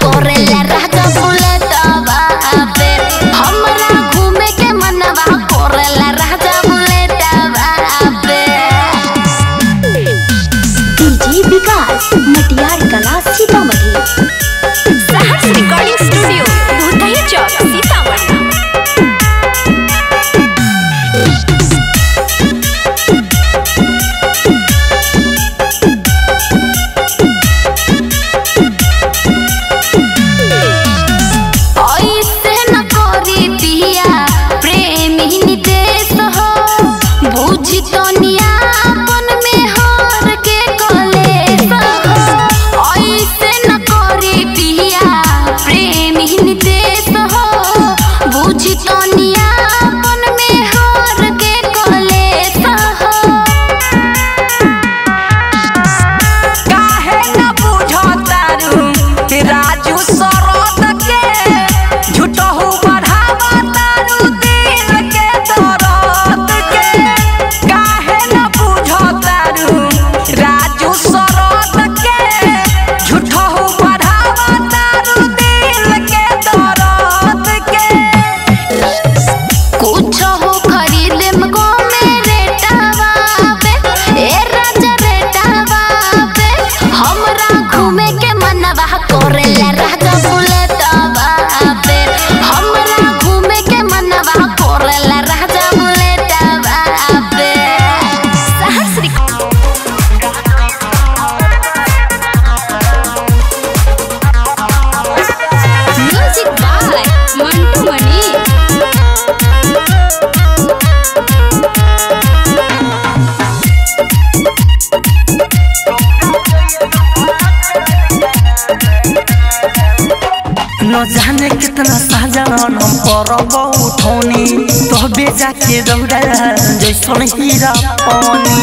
कोरेला राजा बुलेटवा पे हमरा घूमे के मनवा कोरेला राजा बुलेटवा पे डीजे विकास मटियार कला सीतामढ़ी सहर्ष रिकॉर्डिंग स्टूडियो भूतही चौक सीतामढ़ी ऐसे न करी दिया प्रेमी निदेश हो बुझी तनिया अपन में हर के कलेश हो ऐसे न करी दिया प्रेमी निदेश हो बुझी तनिया अपन में हर के कलेश हो काहे न बुझतारू राजू सरोद के झूठहू बढ़ावा तारू दिल के दर्द के काहे न बुझतारू राजू सरोद के झूठहू बढ़ावा तारू दिल के दर्द के कुछ हो खरीदे मको मेरे टावाबे ए राजा रे टावाबे हमरा घूमे के मनवा कोरेला राजा बुलेटवाबे हमरा घूमे के मनवा कोरेला राजा बुलेटवाबे Saharsh recording music by Mantu Mani न जाने कितना साजन हम करब उठौनी तबे जाके दौड़ा जैसन हीरा पानी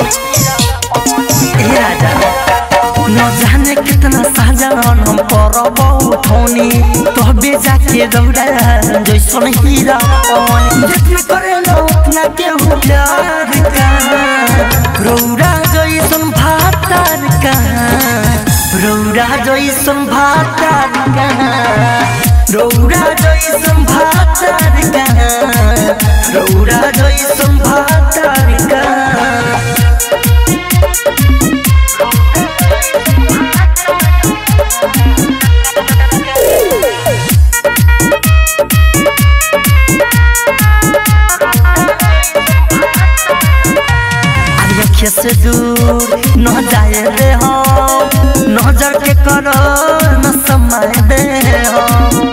ए राजा न जाने कितना साजन हम करब उठौनी तबे जाके दौड़ा जैसन हीरा पानी जितना करे न उतना केहू प्यार का रौरा जैसन भातार का रौरा जैसन भातार का रौरा जैसन भातार का रौरा जैसन भातार का अखिया से दूर न जाए रे हम नजर के करो न समय दे हम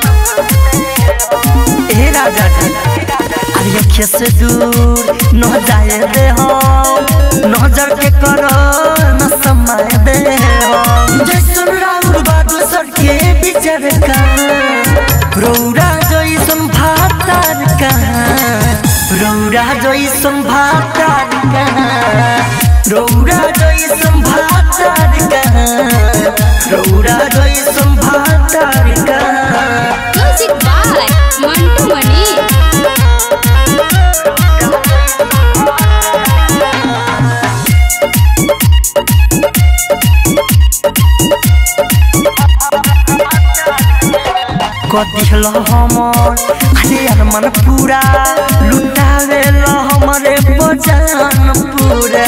ए राजा जी अरे अखिया से दूर न जाए रे हम नजर के करो न समय दे हम जैसन राउर बादल सर के बिचर का रौरा जैसन भातार का रौरा जैसन भातार का रौरा जैसन भातार का रौरा जैसन भातार का म्यूजिक बाय मंटू मनी कथिल हमर अरे यार मन पूरा लुटावे ल हमरे बजान पूरा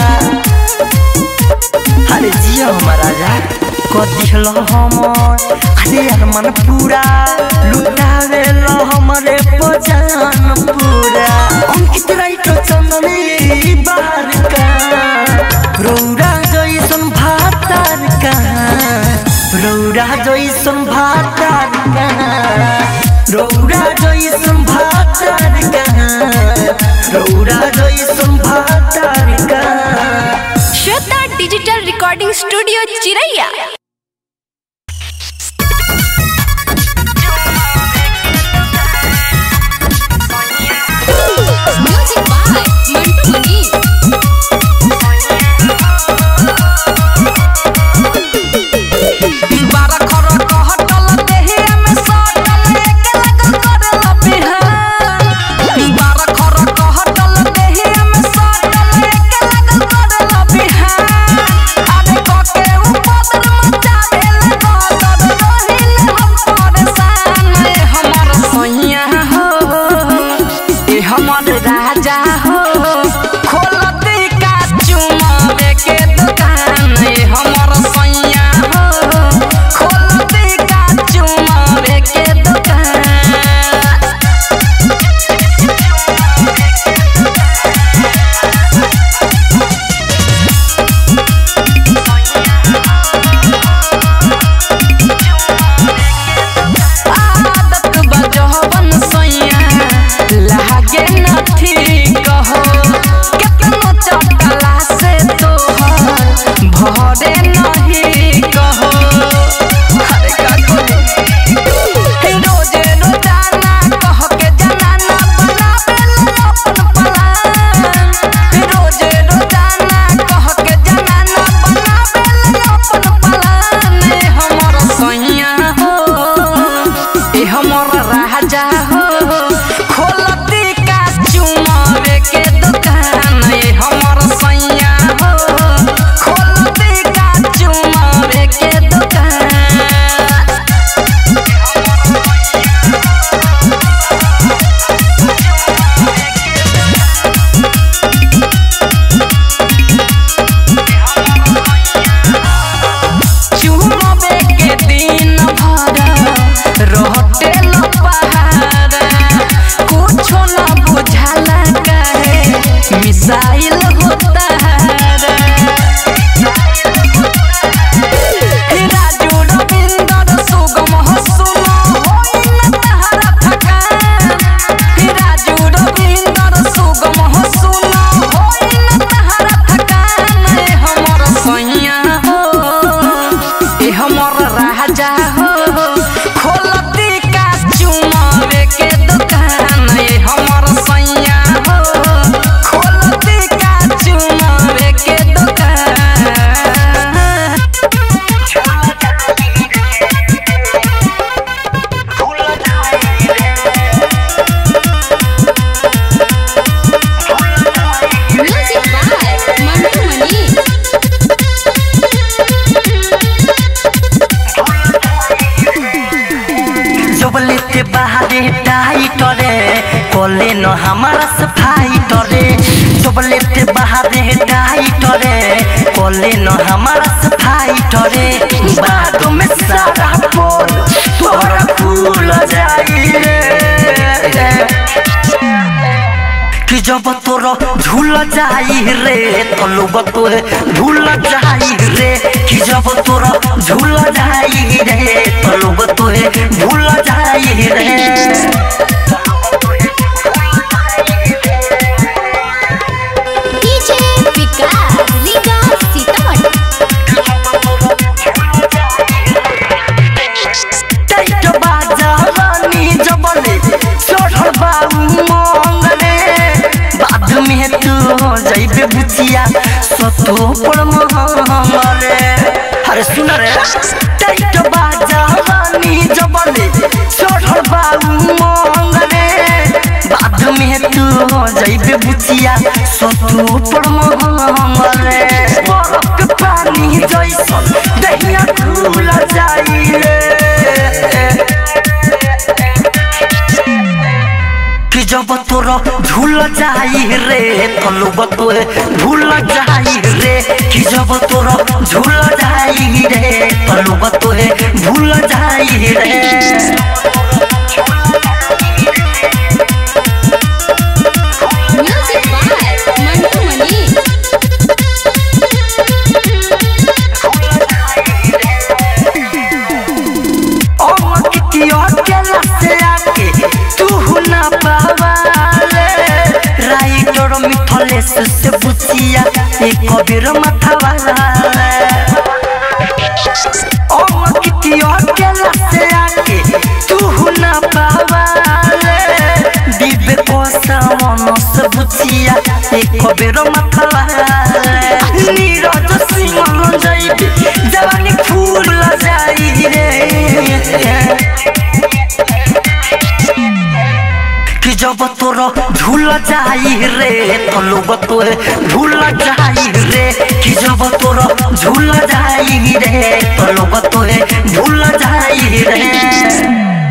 अरे जियो हमारा राजा कथिल हमर अरे यार मन पूरा लुटावे ल हमरे बजान पूरा अंकित राइट चंदनी बार का रौरा जैसन भातार का रौरा जैसन भातार का रौरा जैसन भातार का रौरा जैसन भातार का Shweta digital recording studio Chiraiya music by Mantu Mani बारह खर कहटल देहिया में सटल एक लगन करल बिहान बारह खर कहटल देहिया में सटल एक लगन करल बिहान आगे कके उपद्र मचा देल गदर रहिल हम हमर राजा हो खोलती का चुमावे के दुकान ये हमर सैया हो खोलती का चुमावे के दुकान म्यूजिक बाय मंटू मनी जबलेते बाहरे टाइटरे कोले न हमारा सफाई टरे जबलेते बाहरे टाइटरे कोले न हमारा सफाई टरे बाद में सारा पोल तोरा फूल जाई रे कि जब तोरा झूल जाई रे तो लोग तोहे भूल जाई रे कि जब तोरा झूल जाई रे तो लोग तोहे भूल जाई रे डीजे विकास लीगा सीतामढ़ी टाइट बाजा रानी जबले चढ़ल बाऊ मंगले बाद में तू जाइबे बुचिया सतो पर महंगले अरे सुन रे टाइट बाजा रानी जबले चढ़ल बाऊ मंगले बाद में तू जाइबे बुचिया सतो पर महंगले बरफ के पानी जैसन दहिया खुल जाई रे कि जब तोरा झूल जाई रे तो लोग तोहे भूल जाई रे कि जब तोरा झूल जाई रे तो लोग तोहे भूल जाई रे म्यूजिक बाय मंटू मनी ओ कितियो केला से आके तू ना पावाले राइटर मिथलेस से बुचिया एक कबीर माथावाला ओ कितियो केला से आके तू ना पावाले दिबे कोसा मनस बुचिया एक कबीर माथावाला नीरज सिंह जाइबे जवानी फूल जाई रे कि जब तोरा झूल जाई रे तो लोग तोहे भूल जाई रे कि जब तोरा झूल जाई रे तो लोग तोहे भूल जाई रे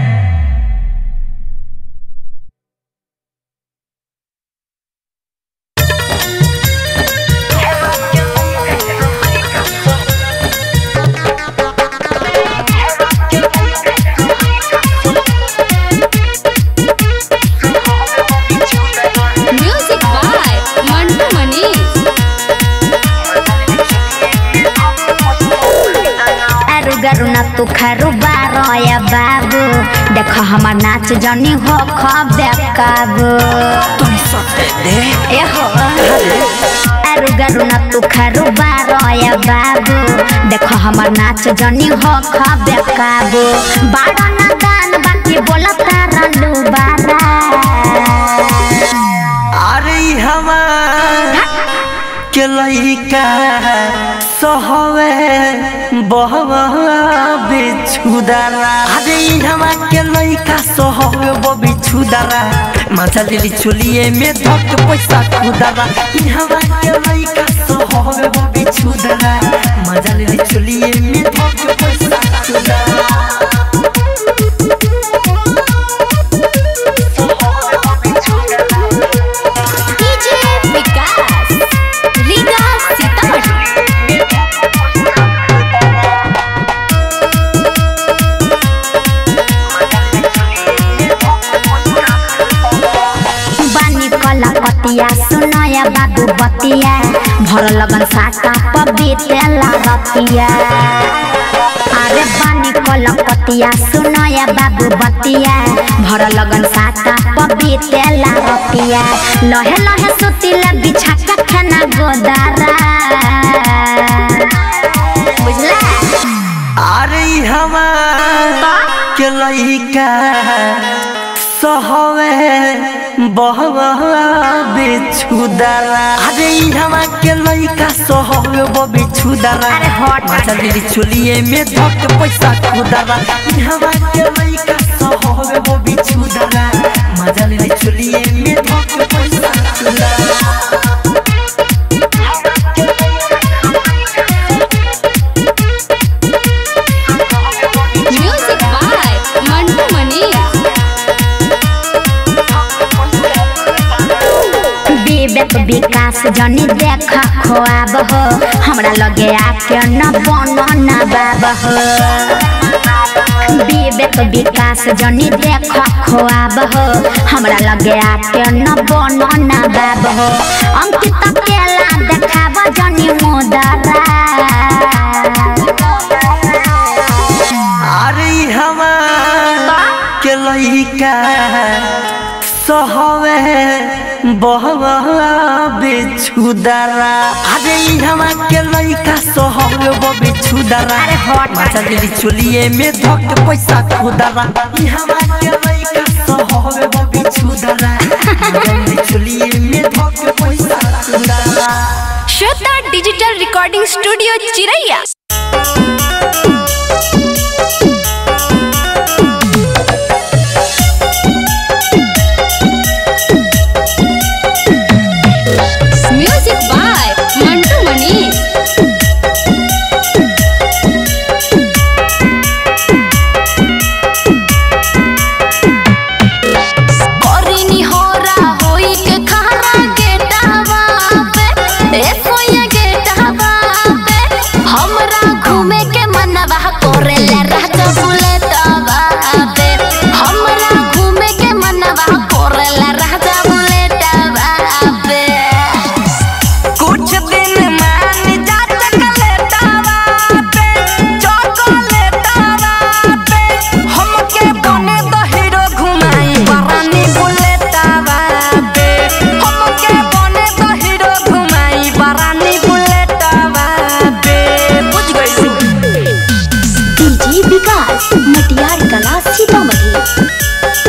म्यूजिक बाय मंटू मनी आरु गरु न तू खरु बारया बाबू देख हमार नाच जनी हो खबे काबू ए हो आरु गरु न तू खरु बारया बाबू देख हमार नाच जनी हो खबे काबू बाड़ा ना दान बाकी बोला तारा लू बारा अरे हमार के लइका सहवे बहवा बिछुदारा अरे हमा के लइका सहवे ब बिछुदारा मजा लेली चुलिए में धक पैसा खुदारा हमा के लइका सहवे ब बिछुदारा मजा लेली चुलिए में धक पैसा खुदारा डीजे विकास लीगा सीतामढ़ी बानी कला पतिया सुनया बाबू बतिया भर लगन साका पबीतेला रतिया अरे बानी कला पतिया सुनया बाबू बतिया भर लगन साका पबीतेला रतिया लहे लहे सुतिला बिछा के खाना गोदारा बुझला अरे हमार के लइका सहवे बहवा बिछुदारा अरे हमा के लइका सहवे ब बिछुदारा अरे हट, हट। मजा दिली चुलिए में धक पैसा खुदारा हमा के लइका सहवे ब बिछुदारा मजा दिली चुलिए में धक पैसा खुदारा म्यूजिक बाय मंटू मनीष विवेक विकास जनी देख खोआब हो हमरा लगे आके न बन न बाब हो विवेक विकास जनी देख खोआब हो हमरा लगे आके न बन न बाब हो अंकित केला देखाब जनी मुदरा अरे हमार के लइका सहवे बहवा बिछुदारा अरे हमा के लइका सहवे ब बिछुदारा अरे हट, हट। मचा दिली चुलिए में धक पैसा खुदारा ई हमा के लइका सहवे ब बिछुदारा मचा दिली चुलिए में धक पैसा खुदारा Shweta digital recording studio Chiraiya music by Mantu Manish करिनी होरा होई के खारा गेटावा पे ए सोया गेटावा पे हमरा घूमे के मनवा कोरेला राजा बुलेटवा पे हमरा घूमे के मनवा कोरेला राजा बुलेटवा पे कुछ दिन मान जा चकलेटावा पे चॉकलेटावा पे हमके बने तो हीरो घुमाई बरानी बुलेटावा पे हमके बने तो हीरो घुमाई बरानी बुलेटावा पे बुझ गई डीजे विकास मटियार कला सीतामढ़ी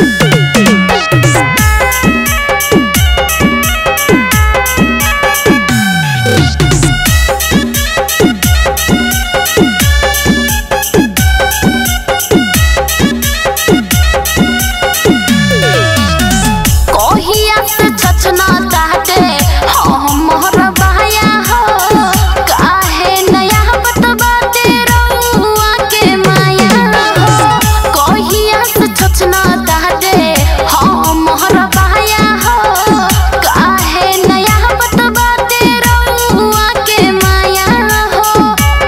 कहिया से छछना चाहते हम मोहर बहाया हो काहे नया बतबा रउआ के माया हो कहिया से छछना चाहते हम मोहर बहाया हो काहे नया बतबा रउआ के माया हो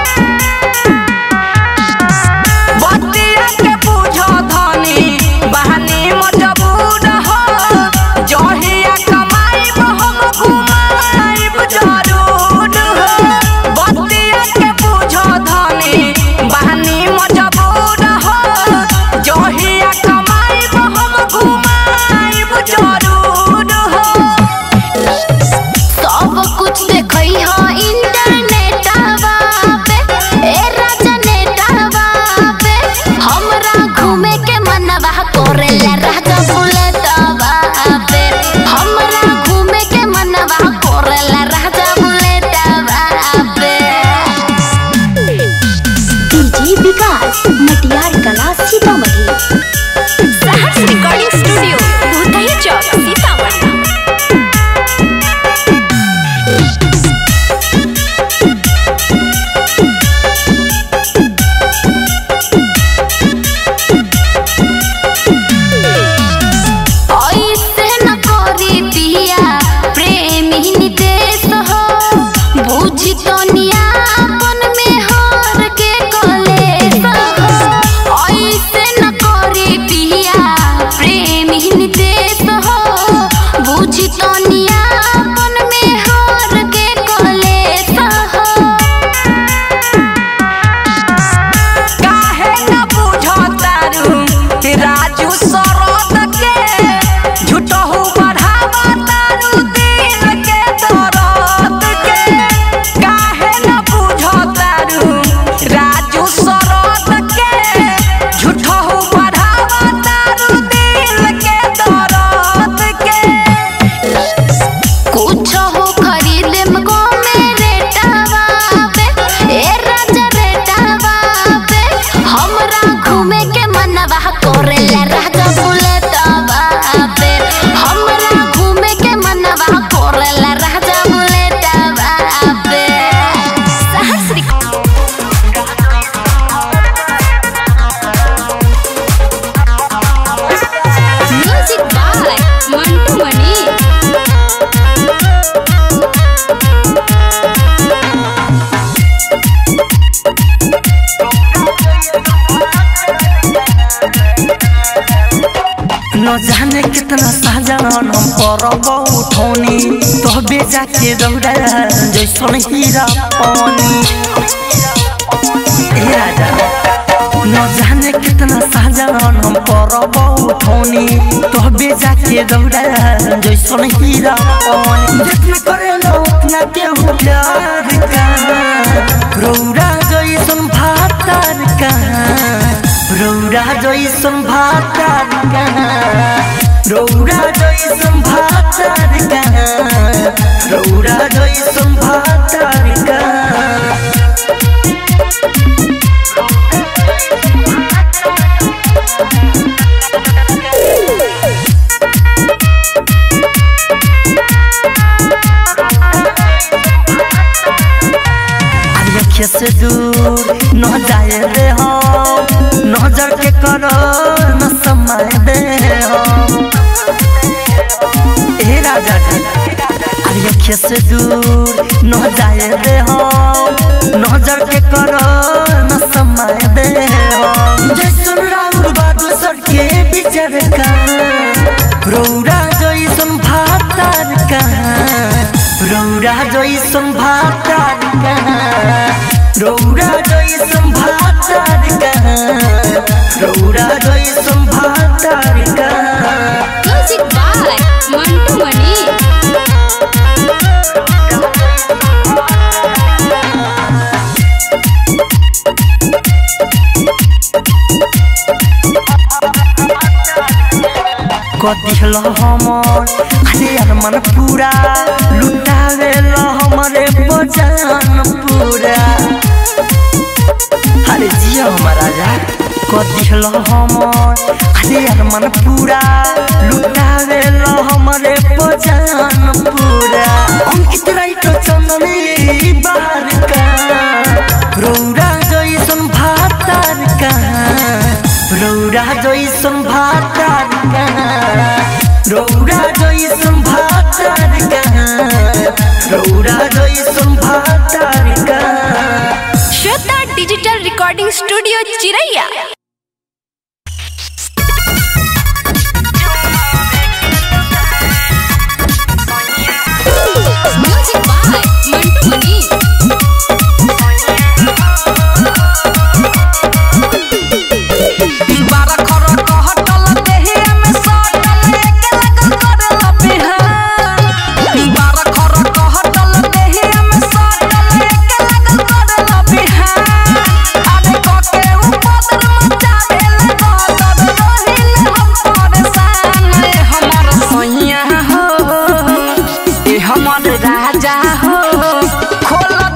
बतिया के बुझो धनी बहनी मजबूर हो जहिया कमाई हम घुमाइब जरूर हो बतिया के बुझो धनी बहनी मजबूर हो जहिया कमाई हम घुमाइब जरूर हो सब कुछ देखई ह इंटरनेटवा पे ए राजा नेटवा पे हमरा घूमे के मनवा कोरेला राजा बुलेटवा पे हमरा घूमे के मनवा कोरेला राजा बुलेटवा पे डीजे विकास मटियार कला सीतामढ़ी सहर्ष रिकॉर्डिंग स्टूडियो भूतही चौक सीतामढ़ी ऐसे न करी पिया प्रेमी निदेश हो बुझी तो नियापन में हर के कलेश हो ऐसे मनवा करेला राजा बुलेटवा पे हमरा घूमे के मनवा करेला राजा बुलेटवा पे सहस्री म्यूजिक बाय मंटू मनी न जाने कितना साजन हम परब उठौनी तबे जाके दौड़ा जैसन हीरा पानी ए राजा न जाने कितना साजन हम परब उठौनी तबे जाके दौड़ा जैसन हीरा पानी जितना करे लो उतना केहू प्यार का रौरा जैसन भातार का रौरा जैसन भातार का रौरा जैसन भातार का रौरा जैसन भातार का अखिया से दूर न जाए दे हम नजर के करो न समय दे हम ए राजा जी अरे अखिया से दूर न जाए दे हम नजर के करो न समय दे हम जैसन राउर बादल सर के बिचर का रौरा जैसन भातार का रौरा जैसन भातार का रौरा जैसन भातार का रौरा जैसन भातार का म्यूजिक बाय मंटू मनी कदिहल हमर अरे यार मन पूरा लुटावे ल हमरे बजान पूरा अरे जिया हमर राजा कदिहल हमर अरे यार मन पूरा लुटावे ल हमरे बजान पूरा अंकित राइट चंदनी बाहर का रौरा जैसन भातार का रौरा जैसन भातार का रौरा जैसन भातार का रौरा जैसन भातार का Shweta digital recording studio Chiraiya music by Mantu Mani बारा खर कहटल देहिया में सटल एके लगल करल बिहान बारा खर कहटल देहिया में सटल एके लगल करल बिहान आरे कके उपदर मचा देल गदर रहिल हम परेशान ए हमर सैया हो ए हमर राजा हो खोल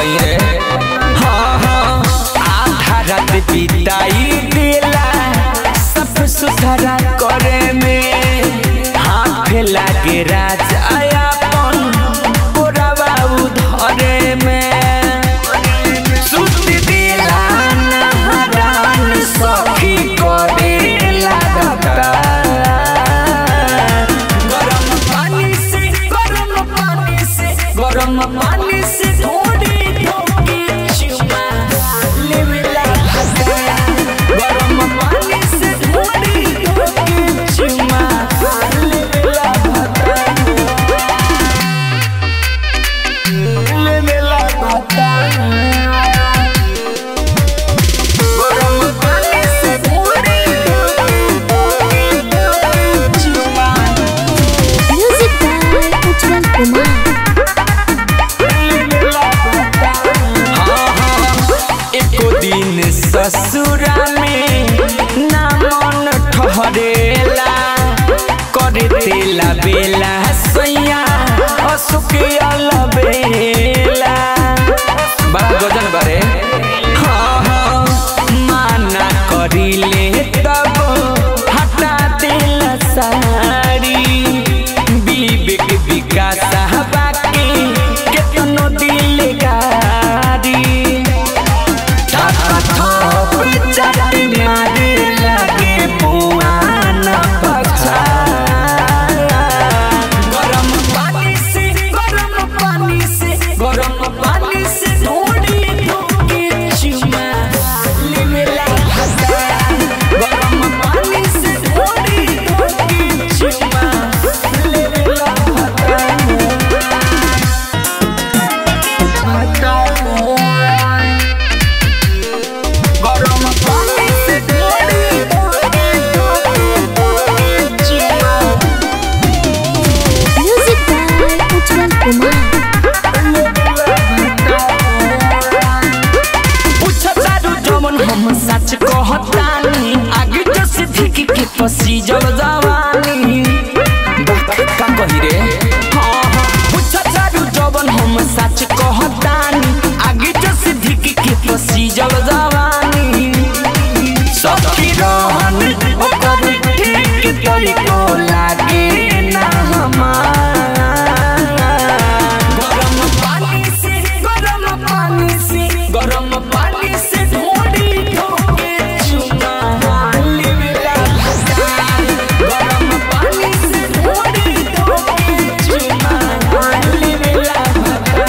कहीं रे हाँ हाँ आधा रात बिताई दिला सब सुधारा करे में हाथ लागे राजा अपन कोरावा उधरे में सुत दिला नहरान सखी करे लागता गरम पानी से गरम पानी से गरम पानी से थोड़ी धोके चुमा लेवेला हटा गरम पानी से थोड़ी धोके चुमा लेवेला हटा लेवेला हटा गरम पानी से थोड़ी धोके चुमा म्यूजिक बाय उज्जवल कुमार एको दिन ससुरा में ना मन ठहरेला करे तेला बेला सैया असुक अलबेला बड़ा गजन बारे हाँ हाँ माना करिले तब हटा देला साड़ी विवेक विकास बाकी केतनो दिल गारी गरम पानी से गरम पानी से गरम पानी से थोड़ी धोके चुमा लेवेला हटा गरम पानी से थोड़ी धोके चुमा लेवेला हटा गरम पानी से थोड़ी धोके चुमा म्यूजिक बाय उज्जवल कुमार पूछतारू जमन हम सच कहतानी आगे जो सिद्धिकी के पसी जल जवानी बात का कही रे हाँ हाँ पूछतारू जमन हम सच कहतानी आगे जो सिद्धिकी के पसी जल जवानी सखी रहन ओकर ठीक तरीको लागे ना हमार गरम पानी से गरम पानी से गरम पानी से ढोड़ी धोके चुमा लेवेला हटा गरम पानी से ढोड़ी धोके चुमा लेवेला हटा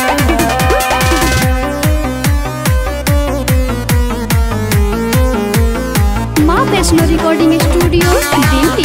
माँ वैष्णो रिकॉर्डिंग स्टूडियो दिल्ली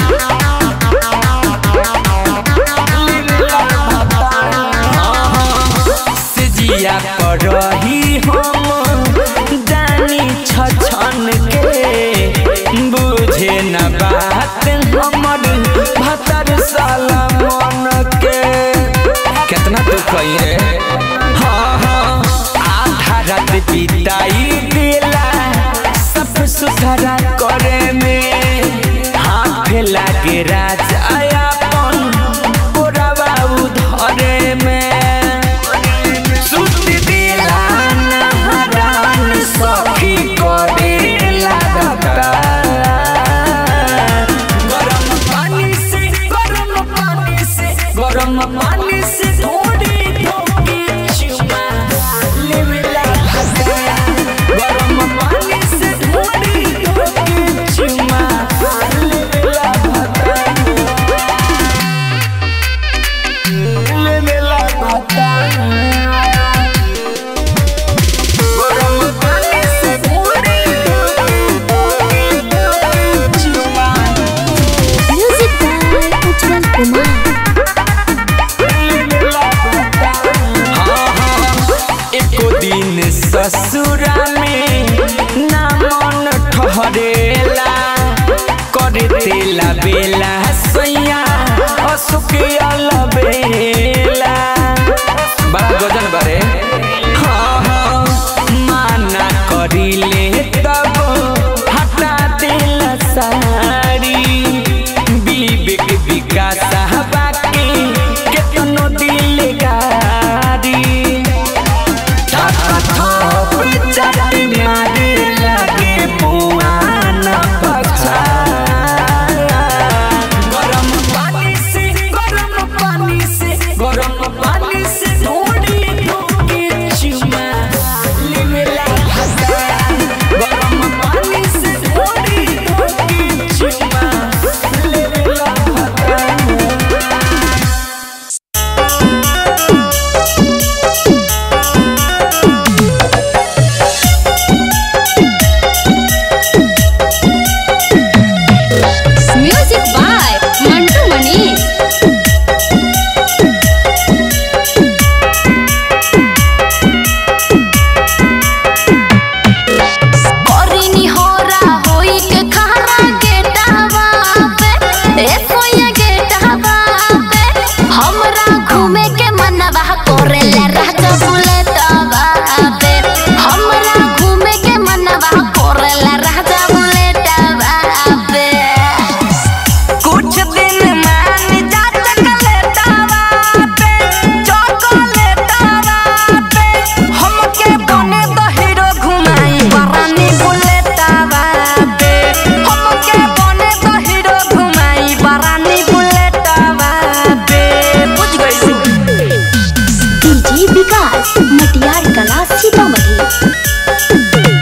सिजिया पर रही हम जानी छछन के बुझे न बात हमर भतर साला मन के कितना दुख है रे हाँ हाँ आधा रात बिताई दिला सब सुधारा करे में हाथ लागे राजा अपन कोरावा उधरे में सुत दिला नहरान सखी करे लागता गरम पानी से गरम पानी से गरम पानी से थोड़ी धोके चुमा लेवेला हटा गरम पानी से थोड़ी धोके चुमा लेवेला हटा लेवेला हटा गरम पानी से थोड़ी धोके चुमा म्यूजिक बाय उज्जवल कुमार एको दिन ससुरा में ना मन ठहरेला करे तेला बेला सैया असुक अलबेला बड़ा गजन बारे हाँ हाँ माना करिले तब हटा देला साड़ी विवेक विकास बाकी केतनो दिल गारी विकास मटियार कला सीतामढ़ी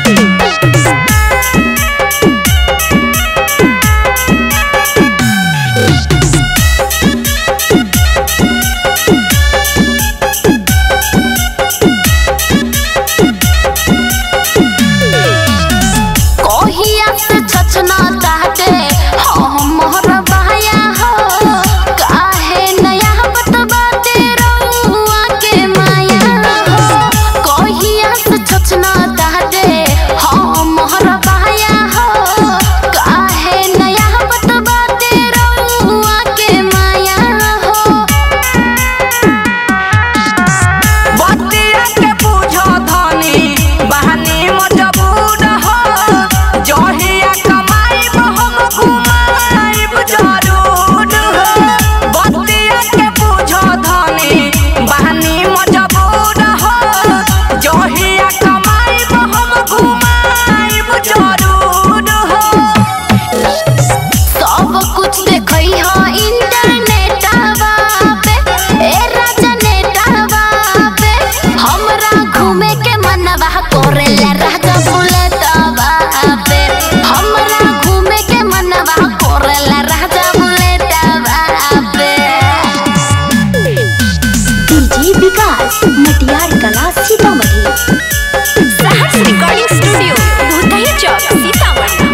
कहिया से छछना ताटे हमर बाया हो काहे नया बतबाते रउआ के माया हो कहिया से छछना ताटे हमर बाया हो काहे नया बतबाते रउआ के माया हो बतिया के बुझो धनी बहानी मजबूर हो जहिया कमाइब हम घुमाइब जरूर हो बतिया के बुझो धनी बहानी मजबूर हो जहिया कमाइब हम घुमाइब जरूर हो सब कुछ देखई ह इंटरनेटवा पे ए राजा नेटवा पे हमरा घूमे के मनवा करेला राजा बुलेटवा पे हमरा घूमे के मनवा करेला राजा बुलेटवा पे डीजे विकास मटियार कला सीतामढ़ी सहर्ष रिकॉर्डिंग स्टूडियो भूतही चौक सीतामढ़ी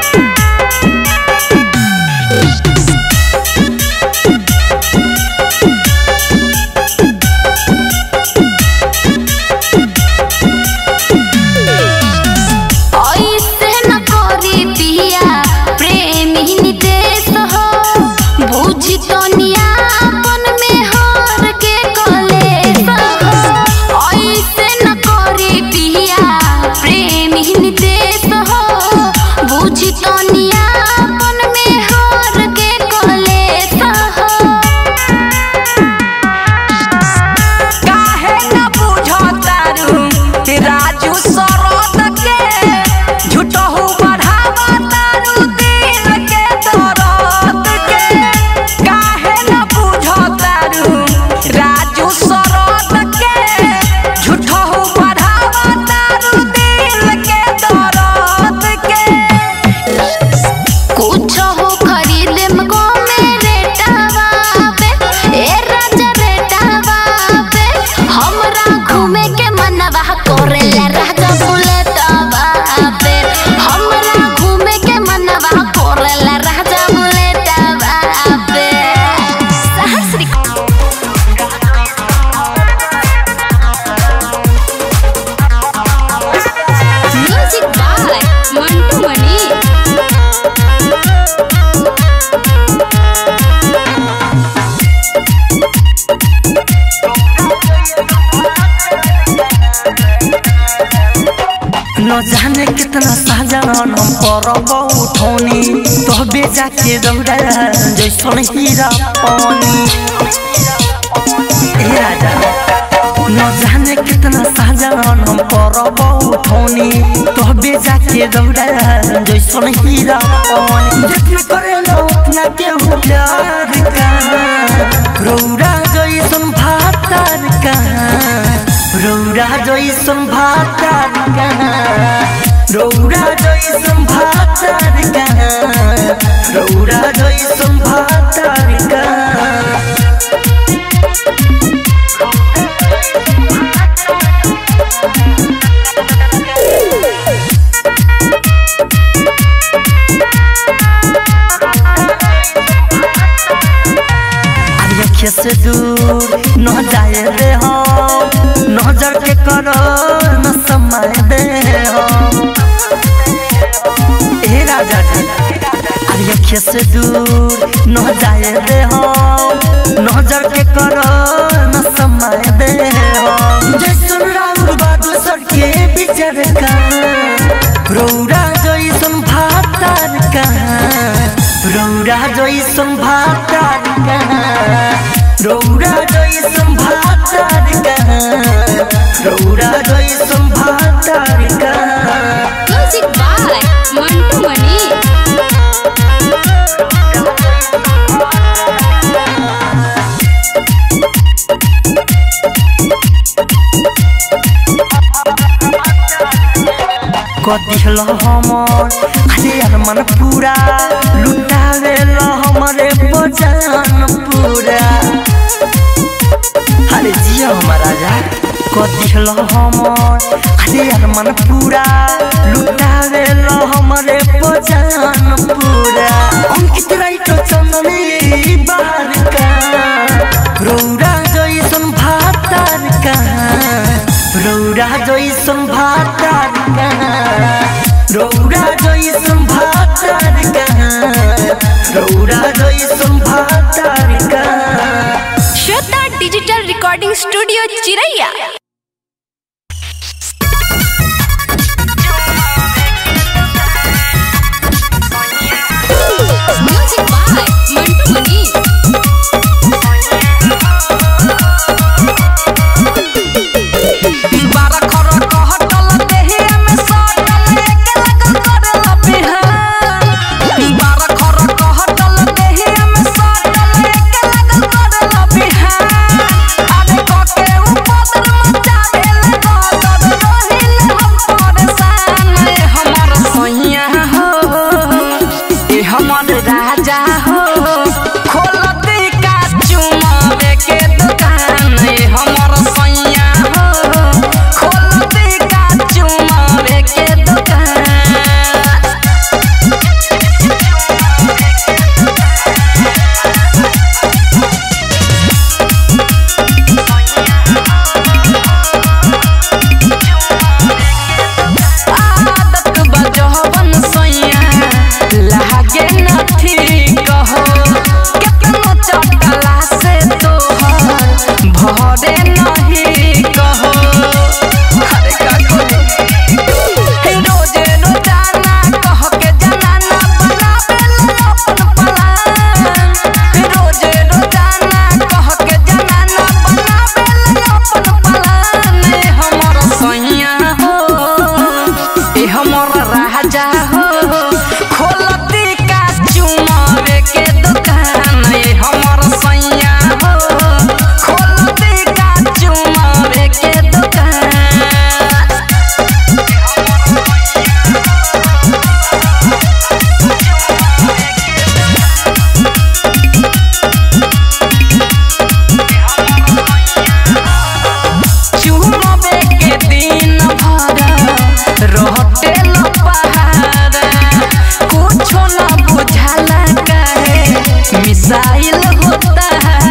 ऐसे न करी पिया प्रेमी निदेश हो बुझी तो नियापन में हर के कलेश हो ऐसे न करी पिया प्रेमी निदेश हो बुझी तो नियापन में हर के कलेश हो काहे न बुझो तारू राजू सरोद के झूठहू बढ़ावा तारू दिल के दर्द के काहे न बुझो तारू राजू सरोद के झूठहू बढ़ावा तारू दिल के दर्द के कुछ हो खरीदे मगो मेरे टावा पे ए राजा रे टावा पे हमरा घूमे के मनवा करेला राजा बुलेटवा पे हमरा घूमे के मनवा करेला राजा बुलेटवा पे Saharsh recording music by Mantu Mani न जाने कितना साजन हम परब उठौनी तो बेजा के दौड़ा जैसन हीरा पानी ए राजा न जाने कितना साजन हम परब उठौनी तो बेजा के दौड़ा जैसन हीरा पानी जितना करे न उतना के हो प्यार का रौरा जैसन भातार का रौरा जैसन भातार का रौरा जैसन भातार का रौरा जैसन भातार का अखिया से दूर न जाए दे हम नजर के करो न समय दे हम ए राजा जी अरे अखिया से दूर न जाए दे हम नजर के करो न समय दे हम जैसन राउर बादल सर के बिचर का रौरा जैसन भातार का रौरा जैसन भातार का रौरा जैसन भातार का रौरा जैसन भातार का म्यूजिक बाय मंटू मणि कदिहल हमर अरे यार मन पूरा लुटावे ल हमरे बजान पूरा अरे जिया हमारा राजा कदिहल हमर अरे यार मन पूरा लुटावे ल हमरे बजान पूरा अंकित राइट चंदनी बाहर का रौरा जैसन भातार का रौरा जैसन भातार का रौरा जैसन भातार का रौरा जैसन भातार का Shweta digital recording studio Chiraiya music by Mantu Mani बारा खर कहटल देहिया में सटल एके लगल करेला बिहान बारा खर कहटल देहिया में सटल एके लगल करेला बिहान आरे कके उपदर मचा देले गदर रहिल हम परेशान ए हमर सैया हो ए हमर राजा हो खोल दे का चुमावे के दुकान ए हमर सैया हो खोल दे का चुमावे के दुकान आदत बजहबन सैया लागे न ठीक हो केतनो चटला से तोहर भरे नहीं कहो अरे का कहो रोजे रोजाना कह के जनाना बनावेला अपन पलान रोजे रोजाना कह के जनाना बनावेला अपन पलान ए हमर सैया हो ए हमर राजा हो खोलती का चुमावे के दुकान ए हमर सैया हो खोलती का चुमावे के दुकान चुमावे के दिन भर रहते न पहाड़ा कुछो न बुझाला काहे मिसाइल होता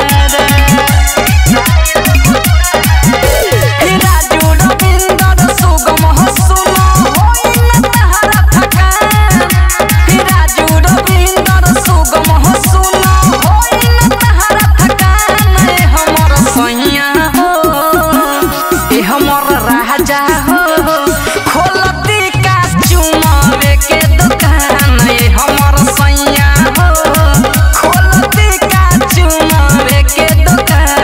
राजू रविंदर सुगम हसुन होई न तहरा थकान राजू रविंदर सुगम हसुन होई न तहरा थकान ए हमर सैया हो ए हमर राजा हो खोलती का चुमावे के दुकान ए हमर सैया हो खोलती का चुमावे के दुकान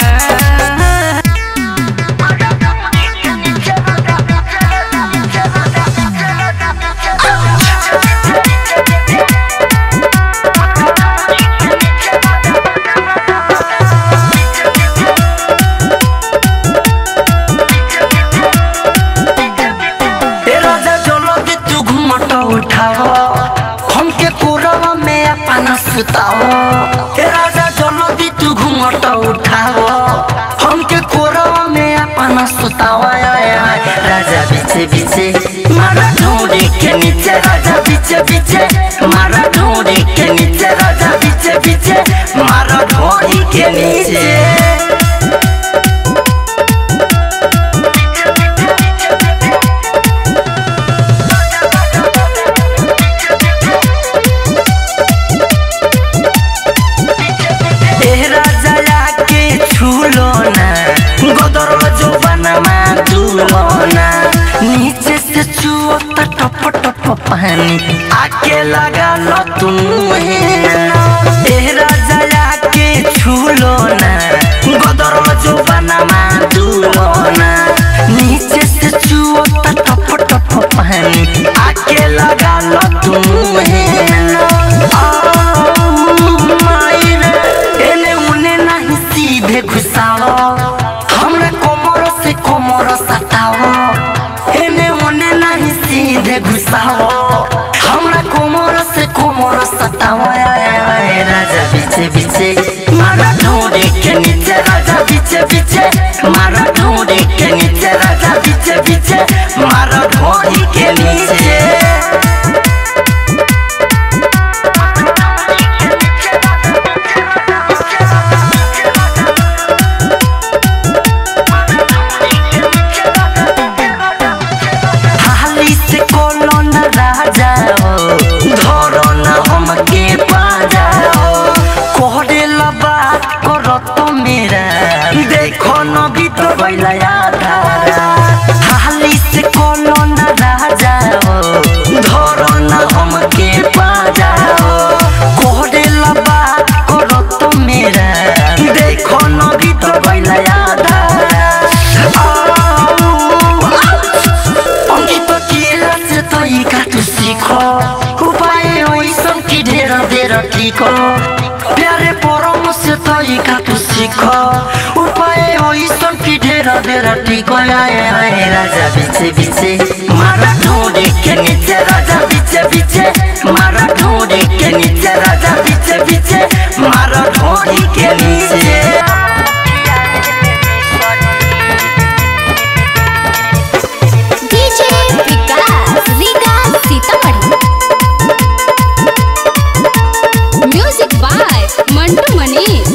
ए राजा चलो कि तू घूमट उठाओ हमके कोरवा में अपना सुताओ ए राजा चलो कि तू घूमट उठाओ हमके कोरवा में अपना सुताओ आय, आय, आय। राजा पीछे पीछे मारा ढूंढी के नीचे राजा पीछे पीछे मारा ढूंढी के नीचे राजा पीछे पीछे मारा ढूंढी के नीचे ए राजा के छूलो ना गोदर जो बनमा दूलो ना नीचे से चुओ त टप टप पानी आके लगा लो तुम ए राजा के छूलो ना गोदर जो बनमा दूलो ना नीचे से चुओ त टप टप पानी आके लगा लो तुम एने उने नहीं सीधे घुसाओ हमरा कोमर से कोमर सताओ एने उने नहीं सीधे पीछे पीछे मारा ढूंढे के नीचे राजा पीछे पीछे मारा ढूंढे के नीचे राजा पीछे पीछे मारा ढूंढी के नीचे हाली से कोनो न राजा हो धरो न हमके पाजा हो कोहरे लबा करो तो मेरा देखो न भी तो बैला आधा हाली से कोनो न राजा हो धरो न हमके पाजा हो कोहरे लबा करो तो मेरा देखो न भी तो बैला आधा অঙ্কিত কি আছে তই কাটু শিখ উপায় ওইসব কি ঢের ঢের ঠিক প্যারে পরমশ তই কাটু শিখ উপায় ওইসব কি ঢের ঢের ঠিক আয় আয় রাজা বিছে বিছে মারা ঢোঁড়ে কে নিচে রাজা বিছে বিছে মারা ঢোঁড়ে কে নিচে রাজা বিছে বিছে মারা ঢোঁড়ি কে নিচে DJ Vikas Riga Sitamarhi music by Mantu Manish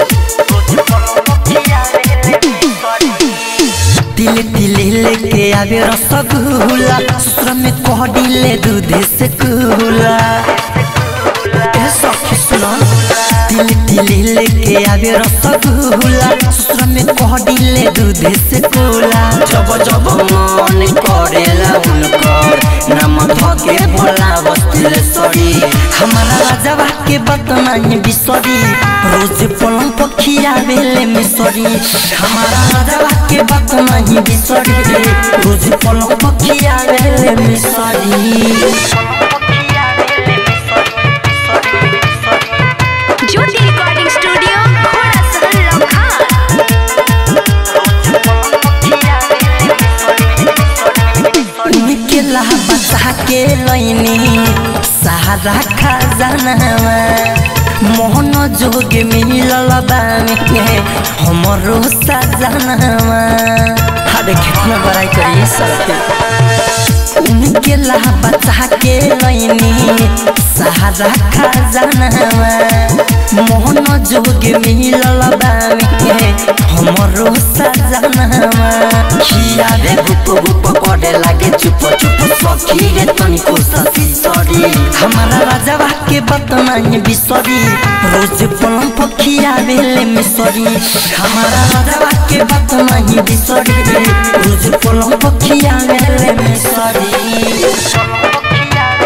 तिले तिले लेके आवे रसगुल्ला ससुर में कह दिले दूध से कुला ए सखी सुना तिले तिले लेके आवे रसगुल्ला ससुर में कह दिले दूध से कुला जब जब मन करेला उनकर नाम धके भोला बस्तिले सरी हमारा राजवा के बतनाई बिसरी रोज पलंग पखिया बेले मिसरी हमारा राजवा के बतनाई बिसरी रोज पलंग पखिया बेले मिसरी ज्योति रिकॉर्डिंग स्टूडियो घोड़ा सहन लखा निकला बचा के लैनी सहारा खजानावा मोहन जोग मिलल बामे हमरो सजनावा अरे कितना बड़ाई करिए सबके उनके ला बचा के लैनी सहारा खजानावा मोहन जोग मिलल बामे हमरो सजनावा खिया रे गुप गुप करे लागे चुप चुप सखी रे तनिको ससी सरी हमारा राजवा के बतनाई बिसरी रोज पलम पखिया बेले मिसरी हमारा राजवा के बतनाई बिसरी रोज पलम पखिया बेले मिसरी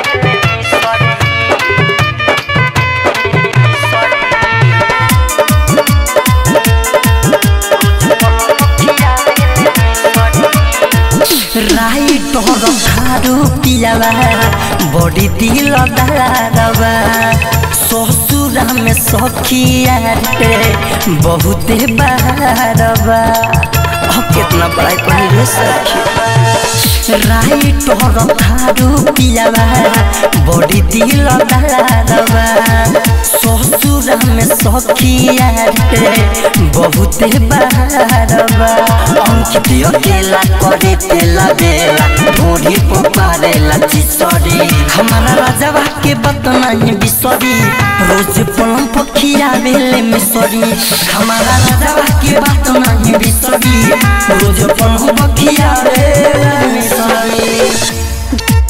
राई तोहर खारू पियावा बड़ी दिल दारवा ससुरा में सखिया रे बहुते बारवा अब कितना बड़ाई कही रे सखी राई तोहर खारू पियावा बड़ी दिल दारवा ससुरा में सखिया रे बहुते बारवा अंकित अकेला करे तेला बेला ढोरी पपारेला चिसरी हमारा राजवा के बतनाई बिसरी रोज पलम पखिया बेले मिसरी हमारा राजवा के बतनाई बिसरी रोज पलम पखिया बेले मिसरी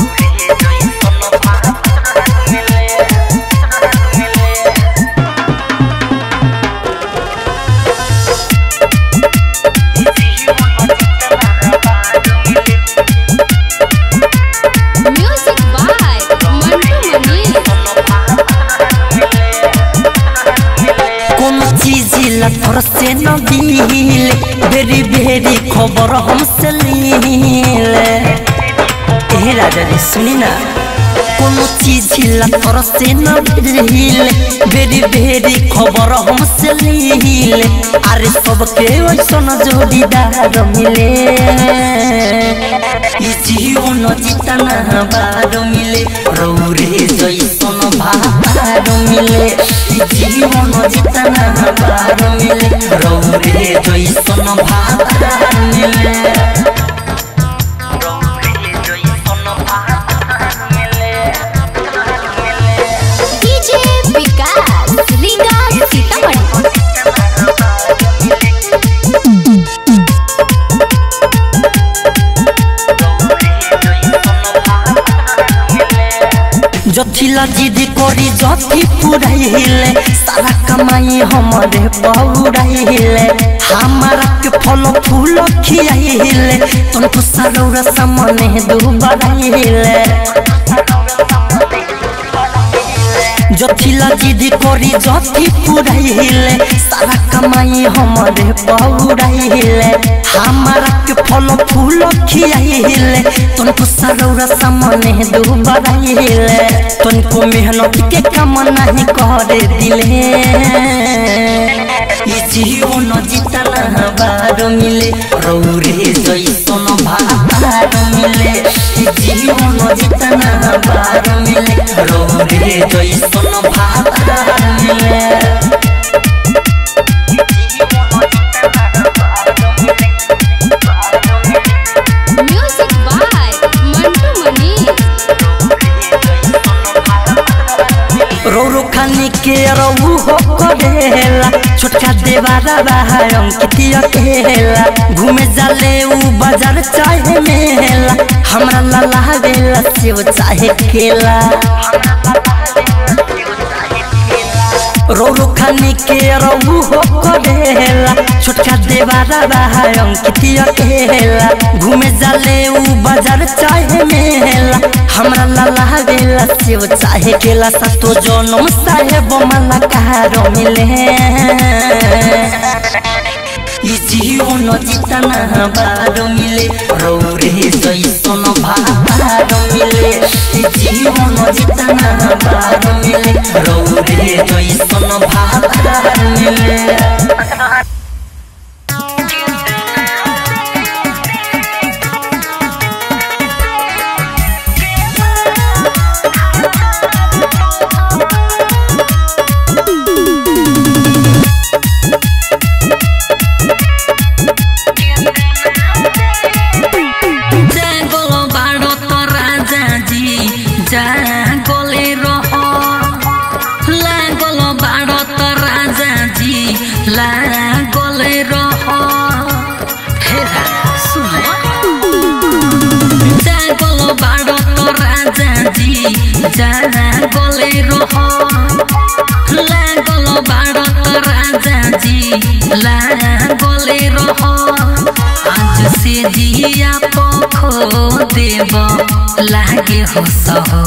म्यूजिक बाय मंटू मनीष কোন চিজ লফর সে নদিলে বেরি বেরি খবর हमसे लीले ए राजा रे सुनी ना কোন চিজ লফর সে নদিলে বেরি বেরি খবর हमसे लीले আরে সবকে ওইসন জোড়িদার মিলে ই জীবন জিতানা বার মিলে রৌরে জৈসন ভার बार मिले ई जीवन जितना बार मिले रौरे जैसन भातार मिले रौरे जैसन भातार मिले डीजे विकास रीगा सीतामढ़ी जथिला जिद करी जथी पुराइले सारा कमाई हमरे पौराइले हमारा के फल फूल खियाइले तुमको सरोरा सामने दुबराइले जथिला जिद करी जथी पुराइले सारा कमाई हमरे पौराइले हमारा के फल फूल खियाइले तुमको सरोरा सामने दुबराइले तुमको मेहनत के काम नहीं करे दिले ई जीवन जितना बार मिले रौरे जैसन भार मिले ई जीवन जितना बार मिले रौरे जैसन भार मिले म्यूजिक बाय मंटू मनीष रोरो खानी के रहू हो करेला छोटका देवारा रहा अंकितिया केला घूमे जाले ऊ बाजार चाहे मेला हमरा लाला बेला सेव चाहे केला रोरो खानी के रहू हो करेला छोटका देवारा रहा अंकितिया केला घूमे जाले ऊ बाजार चाहे मेला हमरा लाला बेला सेव चाहे केला सतो जनम साहेब मला कहारो मिले ई जीवन जितना बार मिले रौरे जैसन भार मिले ई जीवन जितना बार मिले रौरे जैसन भार मिले জাগল ভারত রাজাজি জাগলে রহ লাগল ভারত রাজাজি লাগলে রহ হেরা শুন জাগল ভারত রাজাজি জাগলে রহ লাগল ভারত রাজাজি লাগলে রহ आज से जिया पखो देव लागे हो सहो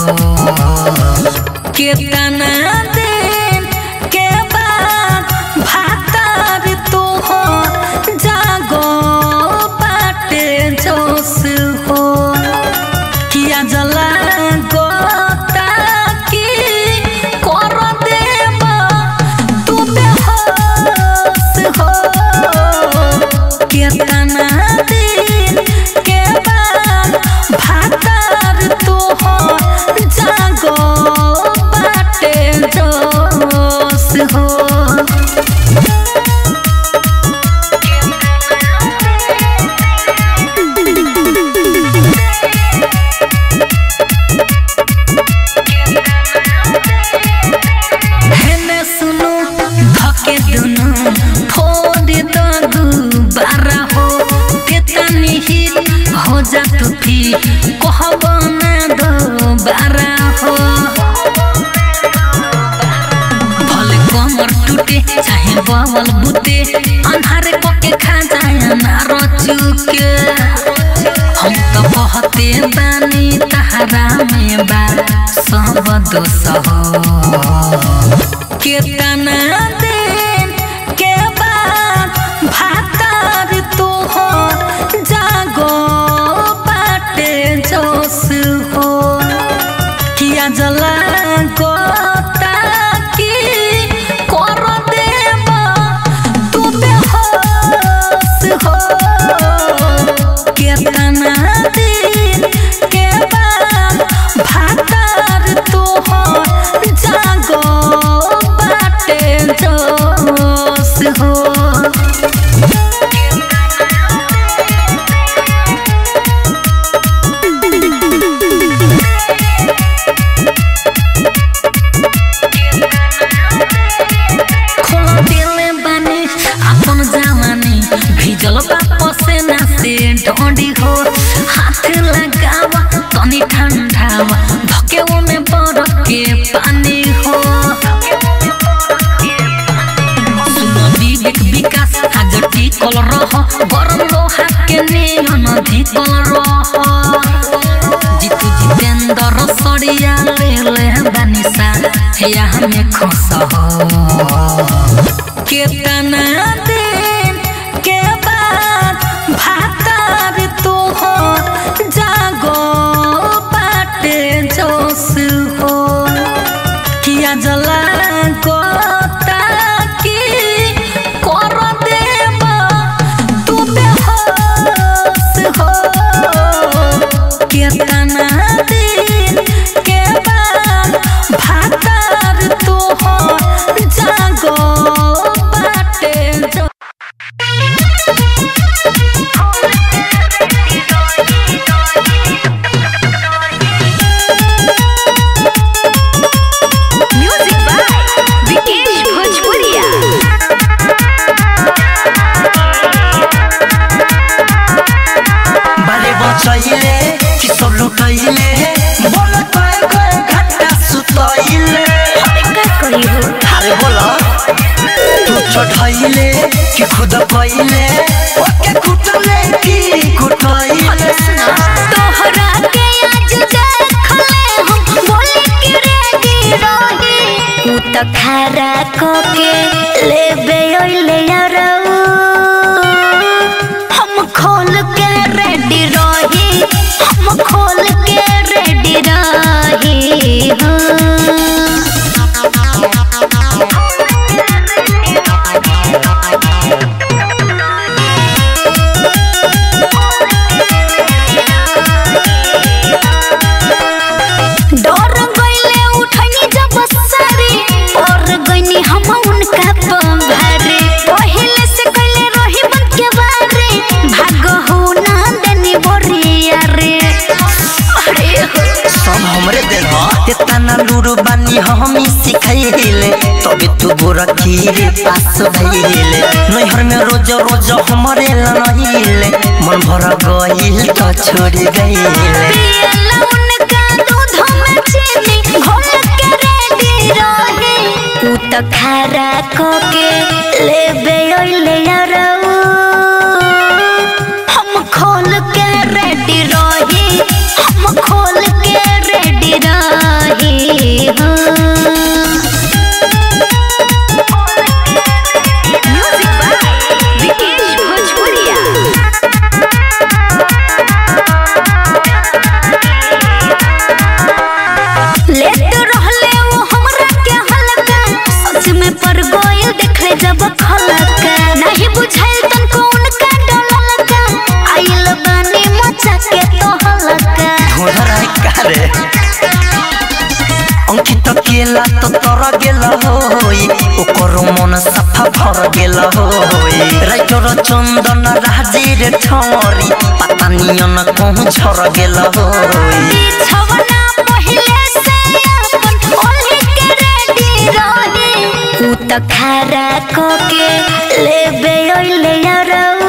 केतना दिन के बाद भातार तो हो जागो बाटे जोश हो किया जला गोता की कर देव तू बेहोश हो केतना दिन के बाद भातार तो हो जागो बाटे जोश हो हेने सुनो धके दुनु फोड़ दगु बारा हो तेतनी हित हो जा तू भी कहब ना दो बारा हो भले कमर टूटे चाहे बवल बुते अन्हारे पके खा जाए ना रचुके हम तो बहते बानी तहरा में बा सब दोष हो केतना दिन के बाद भातार तू हो जागो बाटे जोश हो किया जला गोता की कर देव तू बेहोश हो केतना दिन के बाद भातार तू हो जागो हाथ लगावा तनी ठंडावा धके में बरफ के पानी हो सुनो विवेक विकास आज टिकल रह गरम लोहा के नियन धिकल रह जितु जितेंद्र सरिया ले ले बनिसा या हमें खुश हो केतना दिन के बाद भातार तो हो जागो बाटे जोश हो किया जला गोता की कर देबा तू बेहोश हो केतना दिन के बाद भातार तो हो जागो बाटे जो म्यूजिक बाय विकेश भोजपुरिया बारे बचैले कि सब लुटैले बोल कय कय घंटा सुतैले अरे बोल तू चढ़ैले कि खुद कैले ओके कुटले कि कुटैले तोहरा के आज देखले हम बोले कि रेडी रही उ त खारा को के लेबे ओइले यारऊ हम खोल के रेडी रही हम खोल के रेडी रही हाँ डर गईले उठनी जब सारी और गईनी हम उनका पंभारे पहले से कइले रही बन के बारे भाग हो ना देनी बोरिया रे अरे हो सब हमरे देल ह इतना लूरू बानी हमी सिखैले तबे तू गोरखी रे पास भइले नैहर में रोज रोज हमरे लनहिले मन भर गइल त छोड़ गइले पियला उनका दूध में चीनी घोल के रेडी रही उ त खारा को के लेबे ओइले यारऊ हम खोल के रेडी रही हम खोल के रेडी रही हाँ म्यूजिक बाय विकेश भोजपुरिया लेट रहले वो हमरा के हल्का सच में पर गोयल देखले जब खलका नहीं बुझाइल तनको उनका डललका आइल बानी मचा के तो हलका ढोढरा कारे अंकित केला तो तर गेल होई ओकर मन सफा भर गेल होई राइटर चंदन राजीर ठौरी पता नियन कहूँ झर गेल होई छवना पहिले से अपन ओल्हे के रेडी रही उ त खारा को के लेबे ओइले यारऊ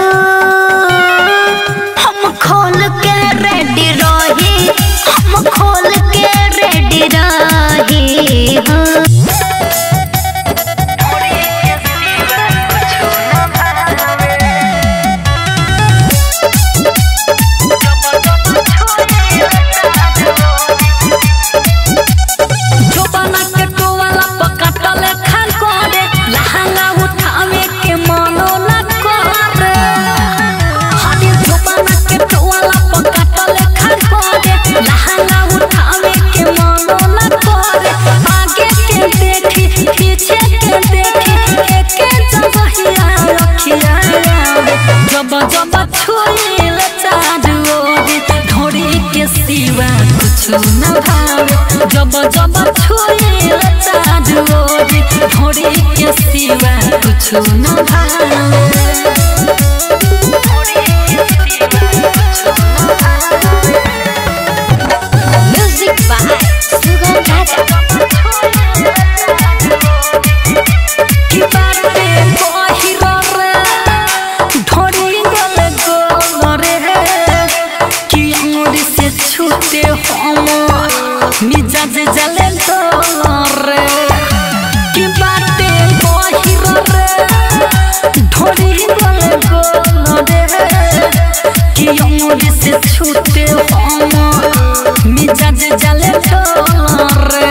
हम खोल के रेडी रही हम खोल के रेडी रही हाँ जोबाना के टोवाला पकाटले खान करे लहंगा उठावे के मनो न करे हनी जोबाना के टोवाला पकाटले खान करे लहंगा उठावे के मनो न करे आगे के देखी पीछे के देखी एके जबहिया रखिया जब जब छुईले चारू ओरी ढोरी के सिवा कुछ न भावे जब जब छुईले चारू ओरी ढोरी के सिवा कुछ न भावे म्यूजिक बाय सुगम राजा की बाटे पहिरो रे ढोरी गले गोल रे छूटे हम मिजाज जले रे की बाते बहिर रे ढोरी गले गोल रे की अमर से छूटे हम मिजाज जले रे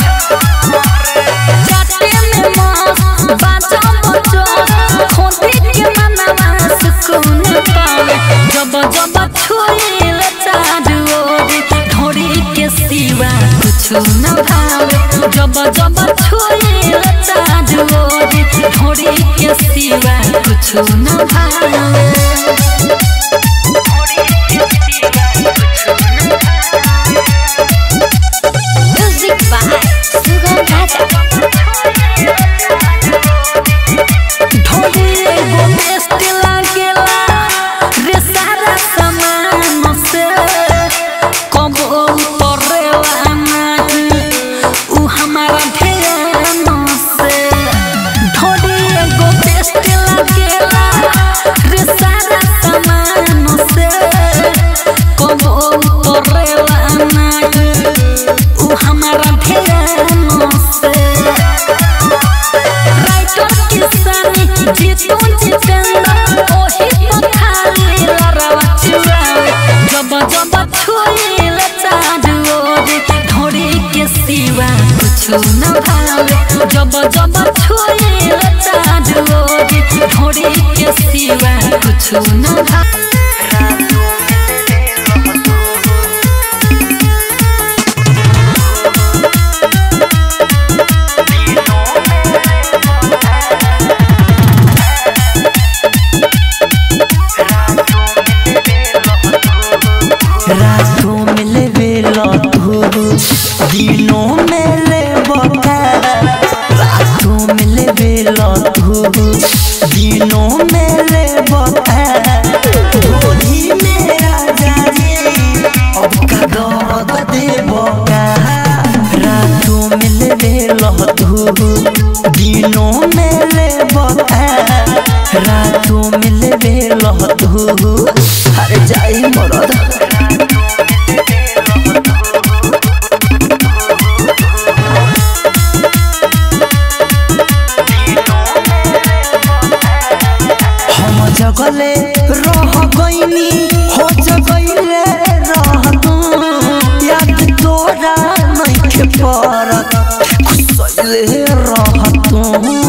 जाते में मस्त बाजा बजो खोदी के मनवा सुकून पावे जब जब छुईल चारू ओर ढोरी के सिवा कुछ न भावे जब जब छुईल चारू ओर ढोरी के सिवा कुछ न भावे म्यूजिक बाय सुगम राजा ढोली एगो बेस्ट लागेला रे सारा सामान से कबो उतरेला नहीं उ हमारा ध्यान से ढोली एगो बेस्ट लागेला रे सारा सामान से कबो उतरेला नहीं उ हमारा ध्यान से राइटर किसानी जीतू जितेंद्र ओही तो खाली लड़वा चुरावे जब जब छुईल चारू ओर ढोरी के सिवा कुछ न भावे जब जब छुईल चारू ओर ढोरी के सिवा कुछ न भावे रातों में ले बेला तू दिनों में ले बता रातों में ले बेला तू दिनों में ले बता गोली मेरा जाने अब का दर्द दे बका रातों में ले बेला तू दिनों में ले बता रातों में ले बेला तू अरे जाई मरद हम जगले रह गईनी हो जगले रह तू याद तोरा नइखे परत खुसले रह तू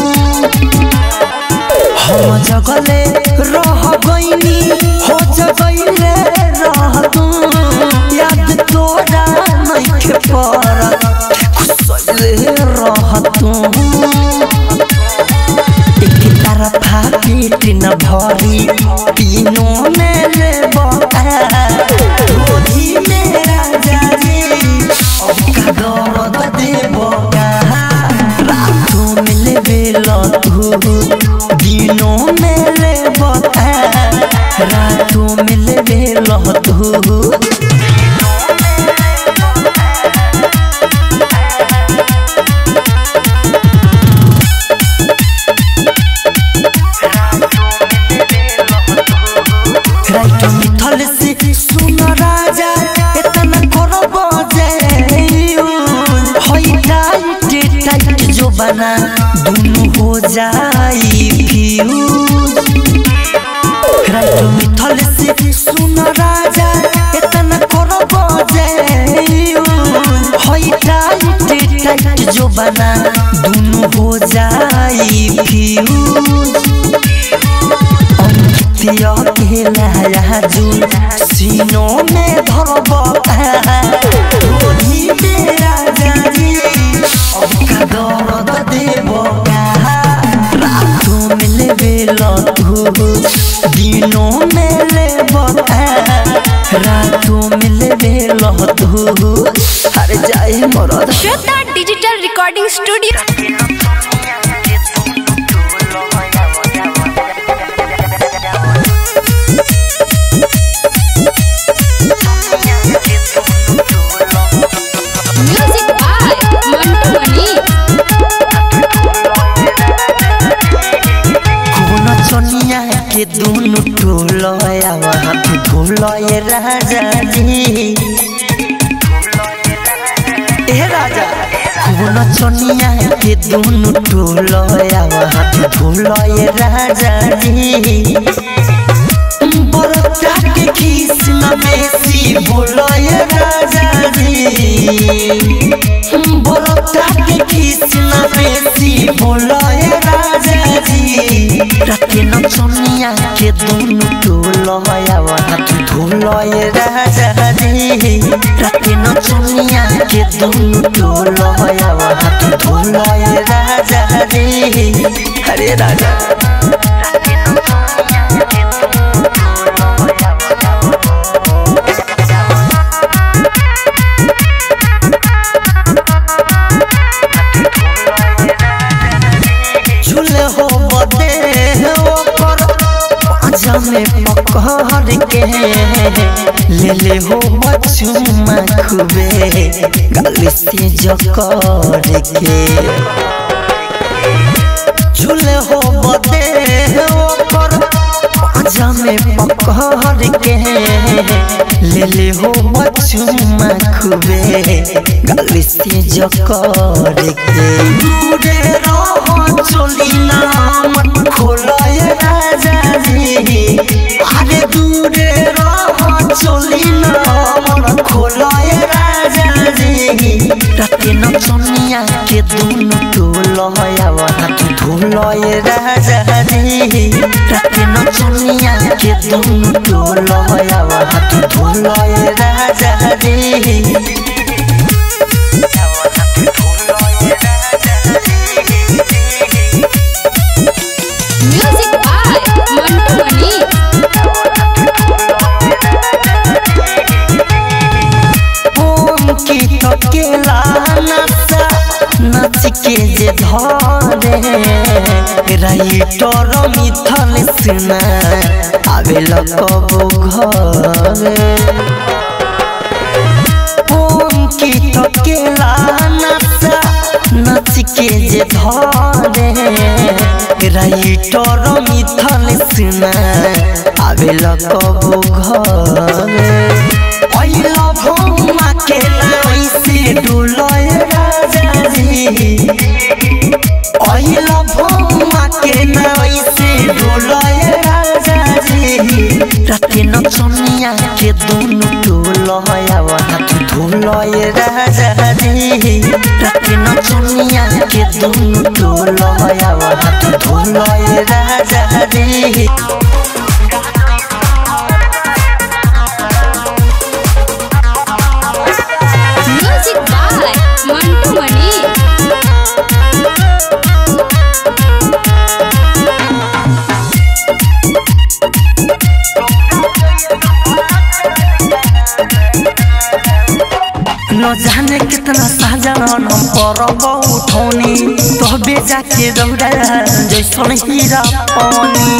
हम जगले रह गईनी हो जगले रह तू याद तोरा नइखे परत खुसले रह तू एक तरफा पेट न भरी तीनों में ले गोदी मेरा जाने अब का दर्द दे रातों में ले बेला तू दिनों में ले रातों में ले बेला तू राइट मिथल से सुन राजा इतना करो बजे होई टाइट टाइट जो बना दोनों हो जाई फ्यूज राइट मिथल से सुन राजा इतना करो बजे होई टाइट टाइट जो बना दोनों हो जाई फ्यूज अंकितिया के नया जुल सीनों में धरब गोली मेरा जानी अब का दर्द देब रातों में ले बेला तू दिनों में ले रातों में ले बेला तू अरे जाए मरद Shweta digital recording studio music by Mantu Mani कौन चनिया के दोनों टोलया हाथ धोलय राजा जी ए राजा खून चनिया के दोनों टोलया हाथ धोलय राजा जी बरता के खीस न बेसी बोलय राजा जी बरता के खीस न बेसी बोलय राजा जी राते न चनिया के दोनों टोलया हाथ धोलय राजा जी राते न चनिया के दोनों टोलया हाथ धोलय राजा जी अरे राजा झूले हो बदे ओकर पाँजा में पकड़ के ले ले हो बचुमा खूबे गल से जकड़ के झूले हो बदे ओकर पाँजा में पकड़ के ले ले हो बचुमा खूबे गल से जकड़ के दूरे रहो चली नाम खोलय राजा जी अरे दूरे रहो चली नाम खोलय राजा जी राते न चनिया के दोनों टोलय हाथ धोलय राजा जी राते न चनिया के दोनों टोलय हाथ धोलय राजा जी म्यूजिक बाय मंटू मनी ओम की थकेला नशा नाच के जे धरे राइटर मिथल सुना आवे कबो घरे ओम की थकेला नशा नाच के जे धरे राइटर मिथल सुना आवे कबो घरे ऐला भौमा के ऐसे डोलय राजा जी ऐला भौमा के ऐसे डोलय राजा जी राते न चनिया के दोनों टोलय हाथ धोलय राजा जी राते न चनिया के दोनों टोलय हाथ धोलय राजा जी म्यूजिक बाय मंटू मनी न जाने कितना साजन हम परब उठौनी तबे जाके दौड़ा जैसन हीरा पानी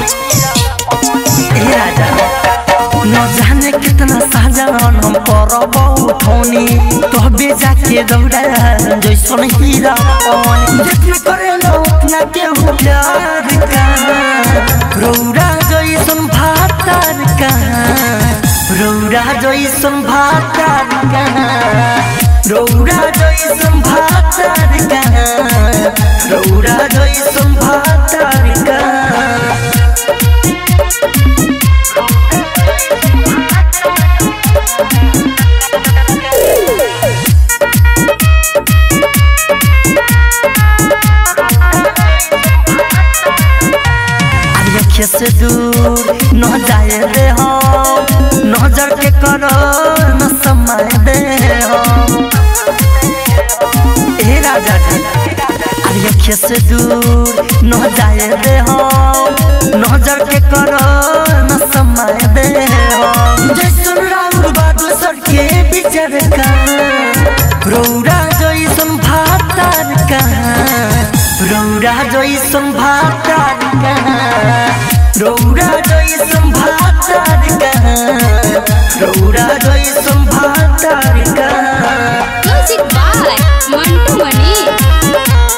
ए राजा न जाने कितना साजन हम परब उठौनी तबे जाके दौड़ा जैसन हीरा पानी जितना करे न उतना के हो प्यार का रौरा जैसन भातार का रौरा जैसन भातार का रौरा जैसन भातार का रौरा जैसन भातार का अखिया से दूर न जाए रे हम नजर के करो न समय दे हम ए राजा जी अरे अखिया से दूर न जाए रे हम नजर के करो न समय दे हम जैसन राउर बादल सर के बिचर का रौरा जैसन भातार का रौरा जैसन भातार का रौरा जैसन भातार का रौरा जैसन भातार का म्यूजिक बाय मंटू मनी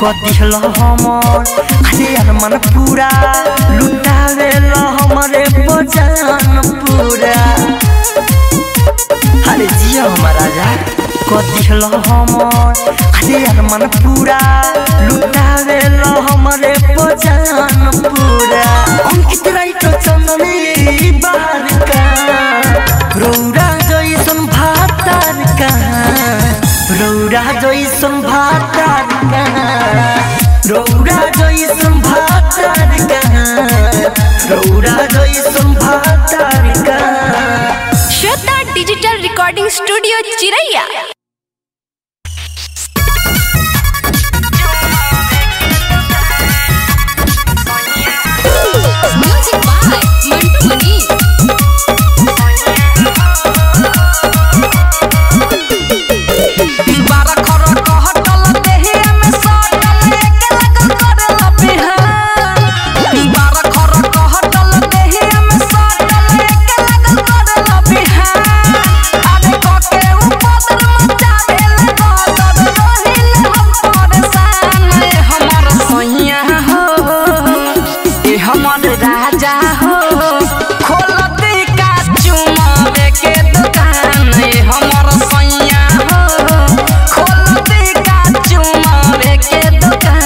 कदिहल हमर अरे अरमान पूरा लुटावेल हमरे बजान पूरा अरे जिया हमार राजा कदिहल हमर अरे अरमान पूरा लुटावेल हमरे बजान पूरा अंकित राइट चंदनी बार का रौरा जैसन भातार का रौरा जैसन भातार का रौरा जैसन भातार का रौरा जैसन भातार का Shweta digital recording studio Chiraiya music by Mantu Mani बारा खर कहटल देहिया में सटल एके लगल करल बिहान बारा खर कहटल देहिया में सटल एके लगल करल बिहान आगे कके उपदर मचावेल गदर रहिल हम परेशान ए हमर सैया हो ए हमर राजा हो खोल दे का चुमावे के दुकान ए हमर सैया हो खोल दे का चुमावे के दुकान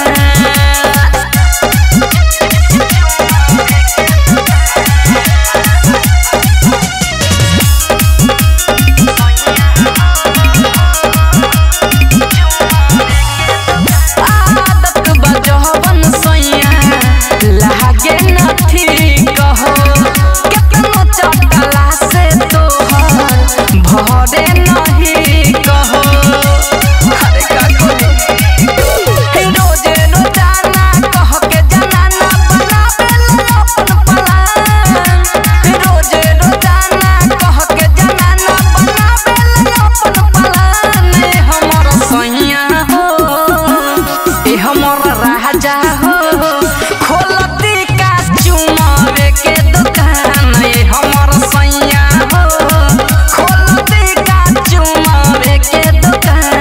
आदत बजहबन सैया लागे न ठीक हो केतनो चटला से तोहर भरे नहीं कहो अरे का कही रोजे रोजाना कह के जनाना बनावेल अपन पलान रोजे रोजाना कह के जनाना बनावेल अपन पलान ए हमर सैया हो ए हमर राजा हो खोलती का चुमावे के दुकान ए हमर सैया हो खोलती का चुमावे के दुकान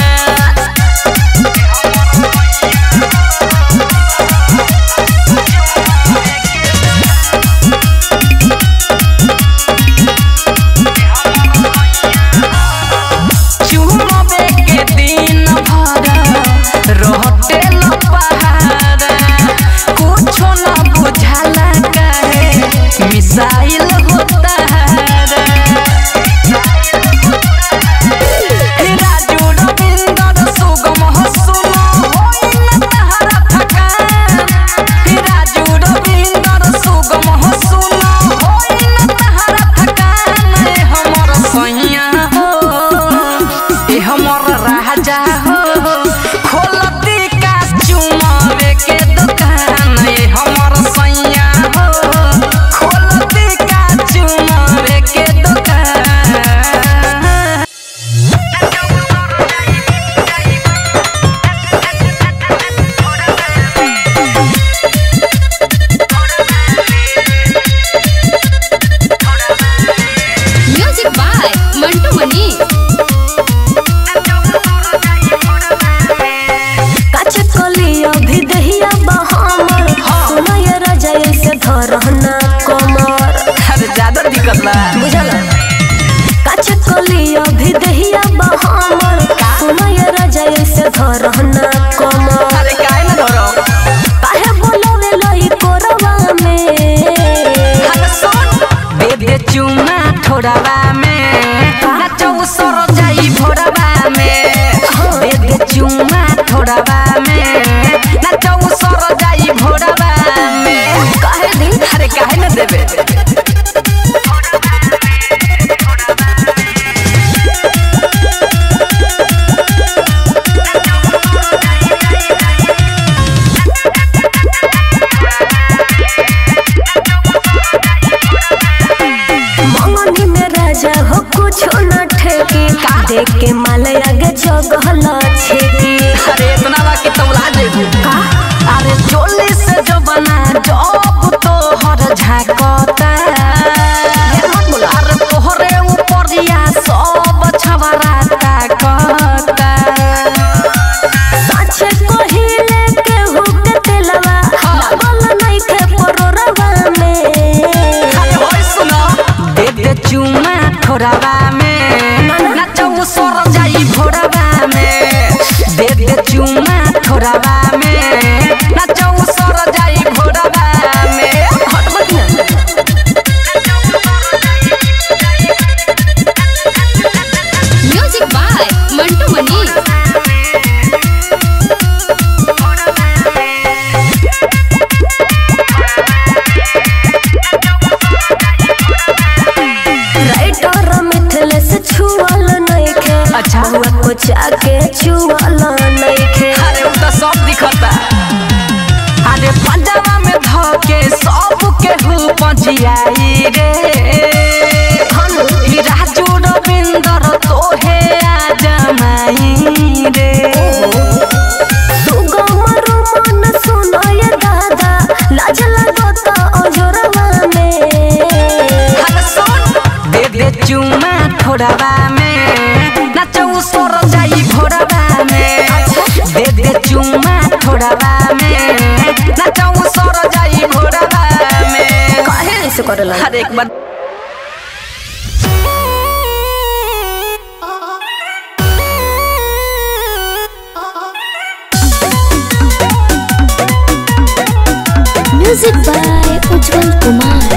चुमबे के दिन भर रहते न पहाड़ कुछो न बुझाला काहे मिसाइल होता राजू रविंदर सुगम हो सुनो होई न तहरा थकान राजू रविंदर सुगम हो सुनो होई न तहरा थकान ए हमर सैया हो ए हमर राजा हो खोलती का चुमावे के दुकान ए हमर सैया हो खोलती का चुमावे के दुकान म्यूजिक बाय मंटू मनी काचे कलिया भी दहिया बहामर सुनय राजा ऐसे धरहना कमर अरे ज्यादा दिक्कत बा बुझल काचे कलिया भी दहिया बहामर सुनय राजा ऐसे धरहना कमर अरे काहे न धरो काहे बोलवे लई कोरवा में हम सुन दे दे चुमा थोड़ावा में नाचो सर जाई भोरवा में दे दे चुमा थोड़ावा में नाचो सर जाई भोरवा में काहे दिन अरे काहे न देबे मंगनी में राजा हो कुछ न ठेकी देख के माल आगे जगहल छेकी अरे इतना बा कि तौला जेबू अरे चोली से जो बना जब तो हर झाकता अरे तोहरे ऊपरिया सब छवरा ताकता साचे कहिले चुमा थोड़ावा में नाचौ सर जाई घोड़ावा में हट बकिया music by Mantu Mani writer Mithlesh छुअल नइखे अच्छा। हुआ को जाके छुअल नइखे अरे उ त सब दिखता अरे पंजाबा में धके सब के हु पजियाई रे ही राजू रविंदर तोहे आ जमाई रे तू गमरू मन सुनाय दादा लाज लागत अजरवा में हर सुन दे दे चुमा थोड़ावा में नाचौ सर जाई घोड़ावा में दे दे चुमा थोड़ावा में नाचौ सर जाई घोड़ावा में काहे ऐसे करला हर एक बार म्यूजिक बाय उज्जवल कुमार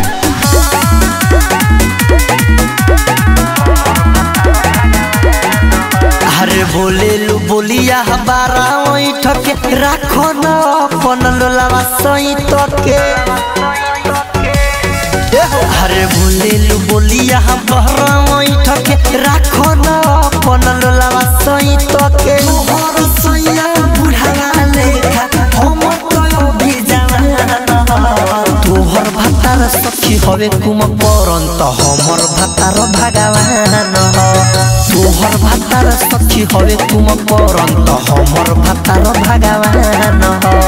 अरे बोले लू बोलिया हमारा वही ठके राखो न अपन लोलावा सही तके अरे बोले लू बोलिया हमारा वही ठके राखो न अपन लोलावा सही तके मोहर सैया बुढ़ावा लेखा हम तो भी जवान तोहर भातार सखी हवे कुम परंत हमर भातार भगवान तोहर भातार सखी हवे कुम परंत हमर भातार भगवान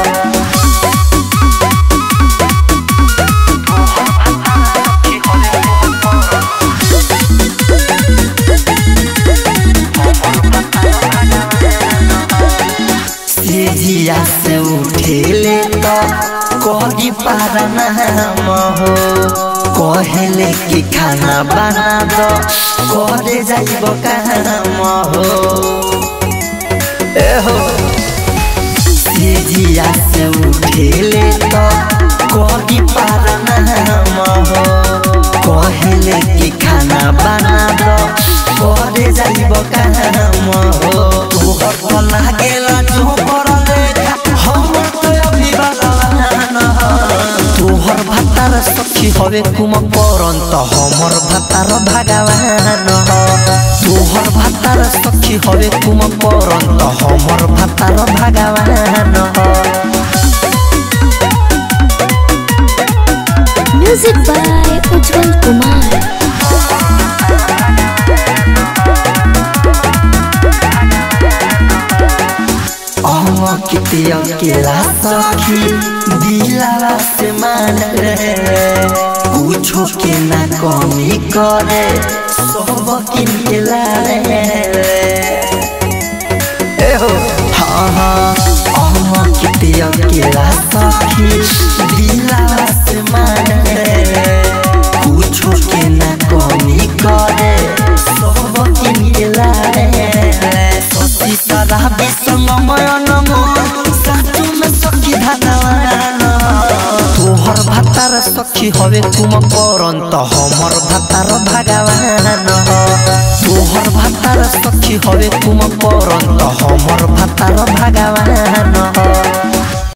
सेजिया से उठेले तो कही पारा नाम हो कहले कि खाना बना दो करे जाइब काम हो ए हो सेजिया से उठेले तो कही पारा नाम हो कहले कि खाना बना दो करे जाइब काम हो तोहर तो लागेला जो करले हम तो अभी बलवान तोहर भातार सखी हवे कुम परंत हमर भातार भगवान तोहर भातार सखी हवे कुम परंत हमर भातार भगवान म्यूजिक बाय उज्जवल कुमार किते अकेला सखी दिलावा से मान रे कुछो के ना कमी करे सब किनेला रे ए हो हाँ हाँ अहम किते अकेला सखी दिलावा से मान रे कुछो के ना कमी करे सब किनेला रे सती सारा विसंग मयन साचु में सखी धनवान तोहर भातार सखी हवे तुम परंत हमर भातार भगवान तोहर भातार सखी हवे तुम परंत हमर भातार भगवान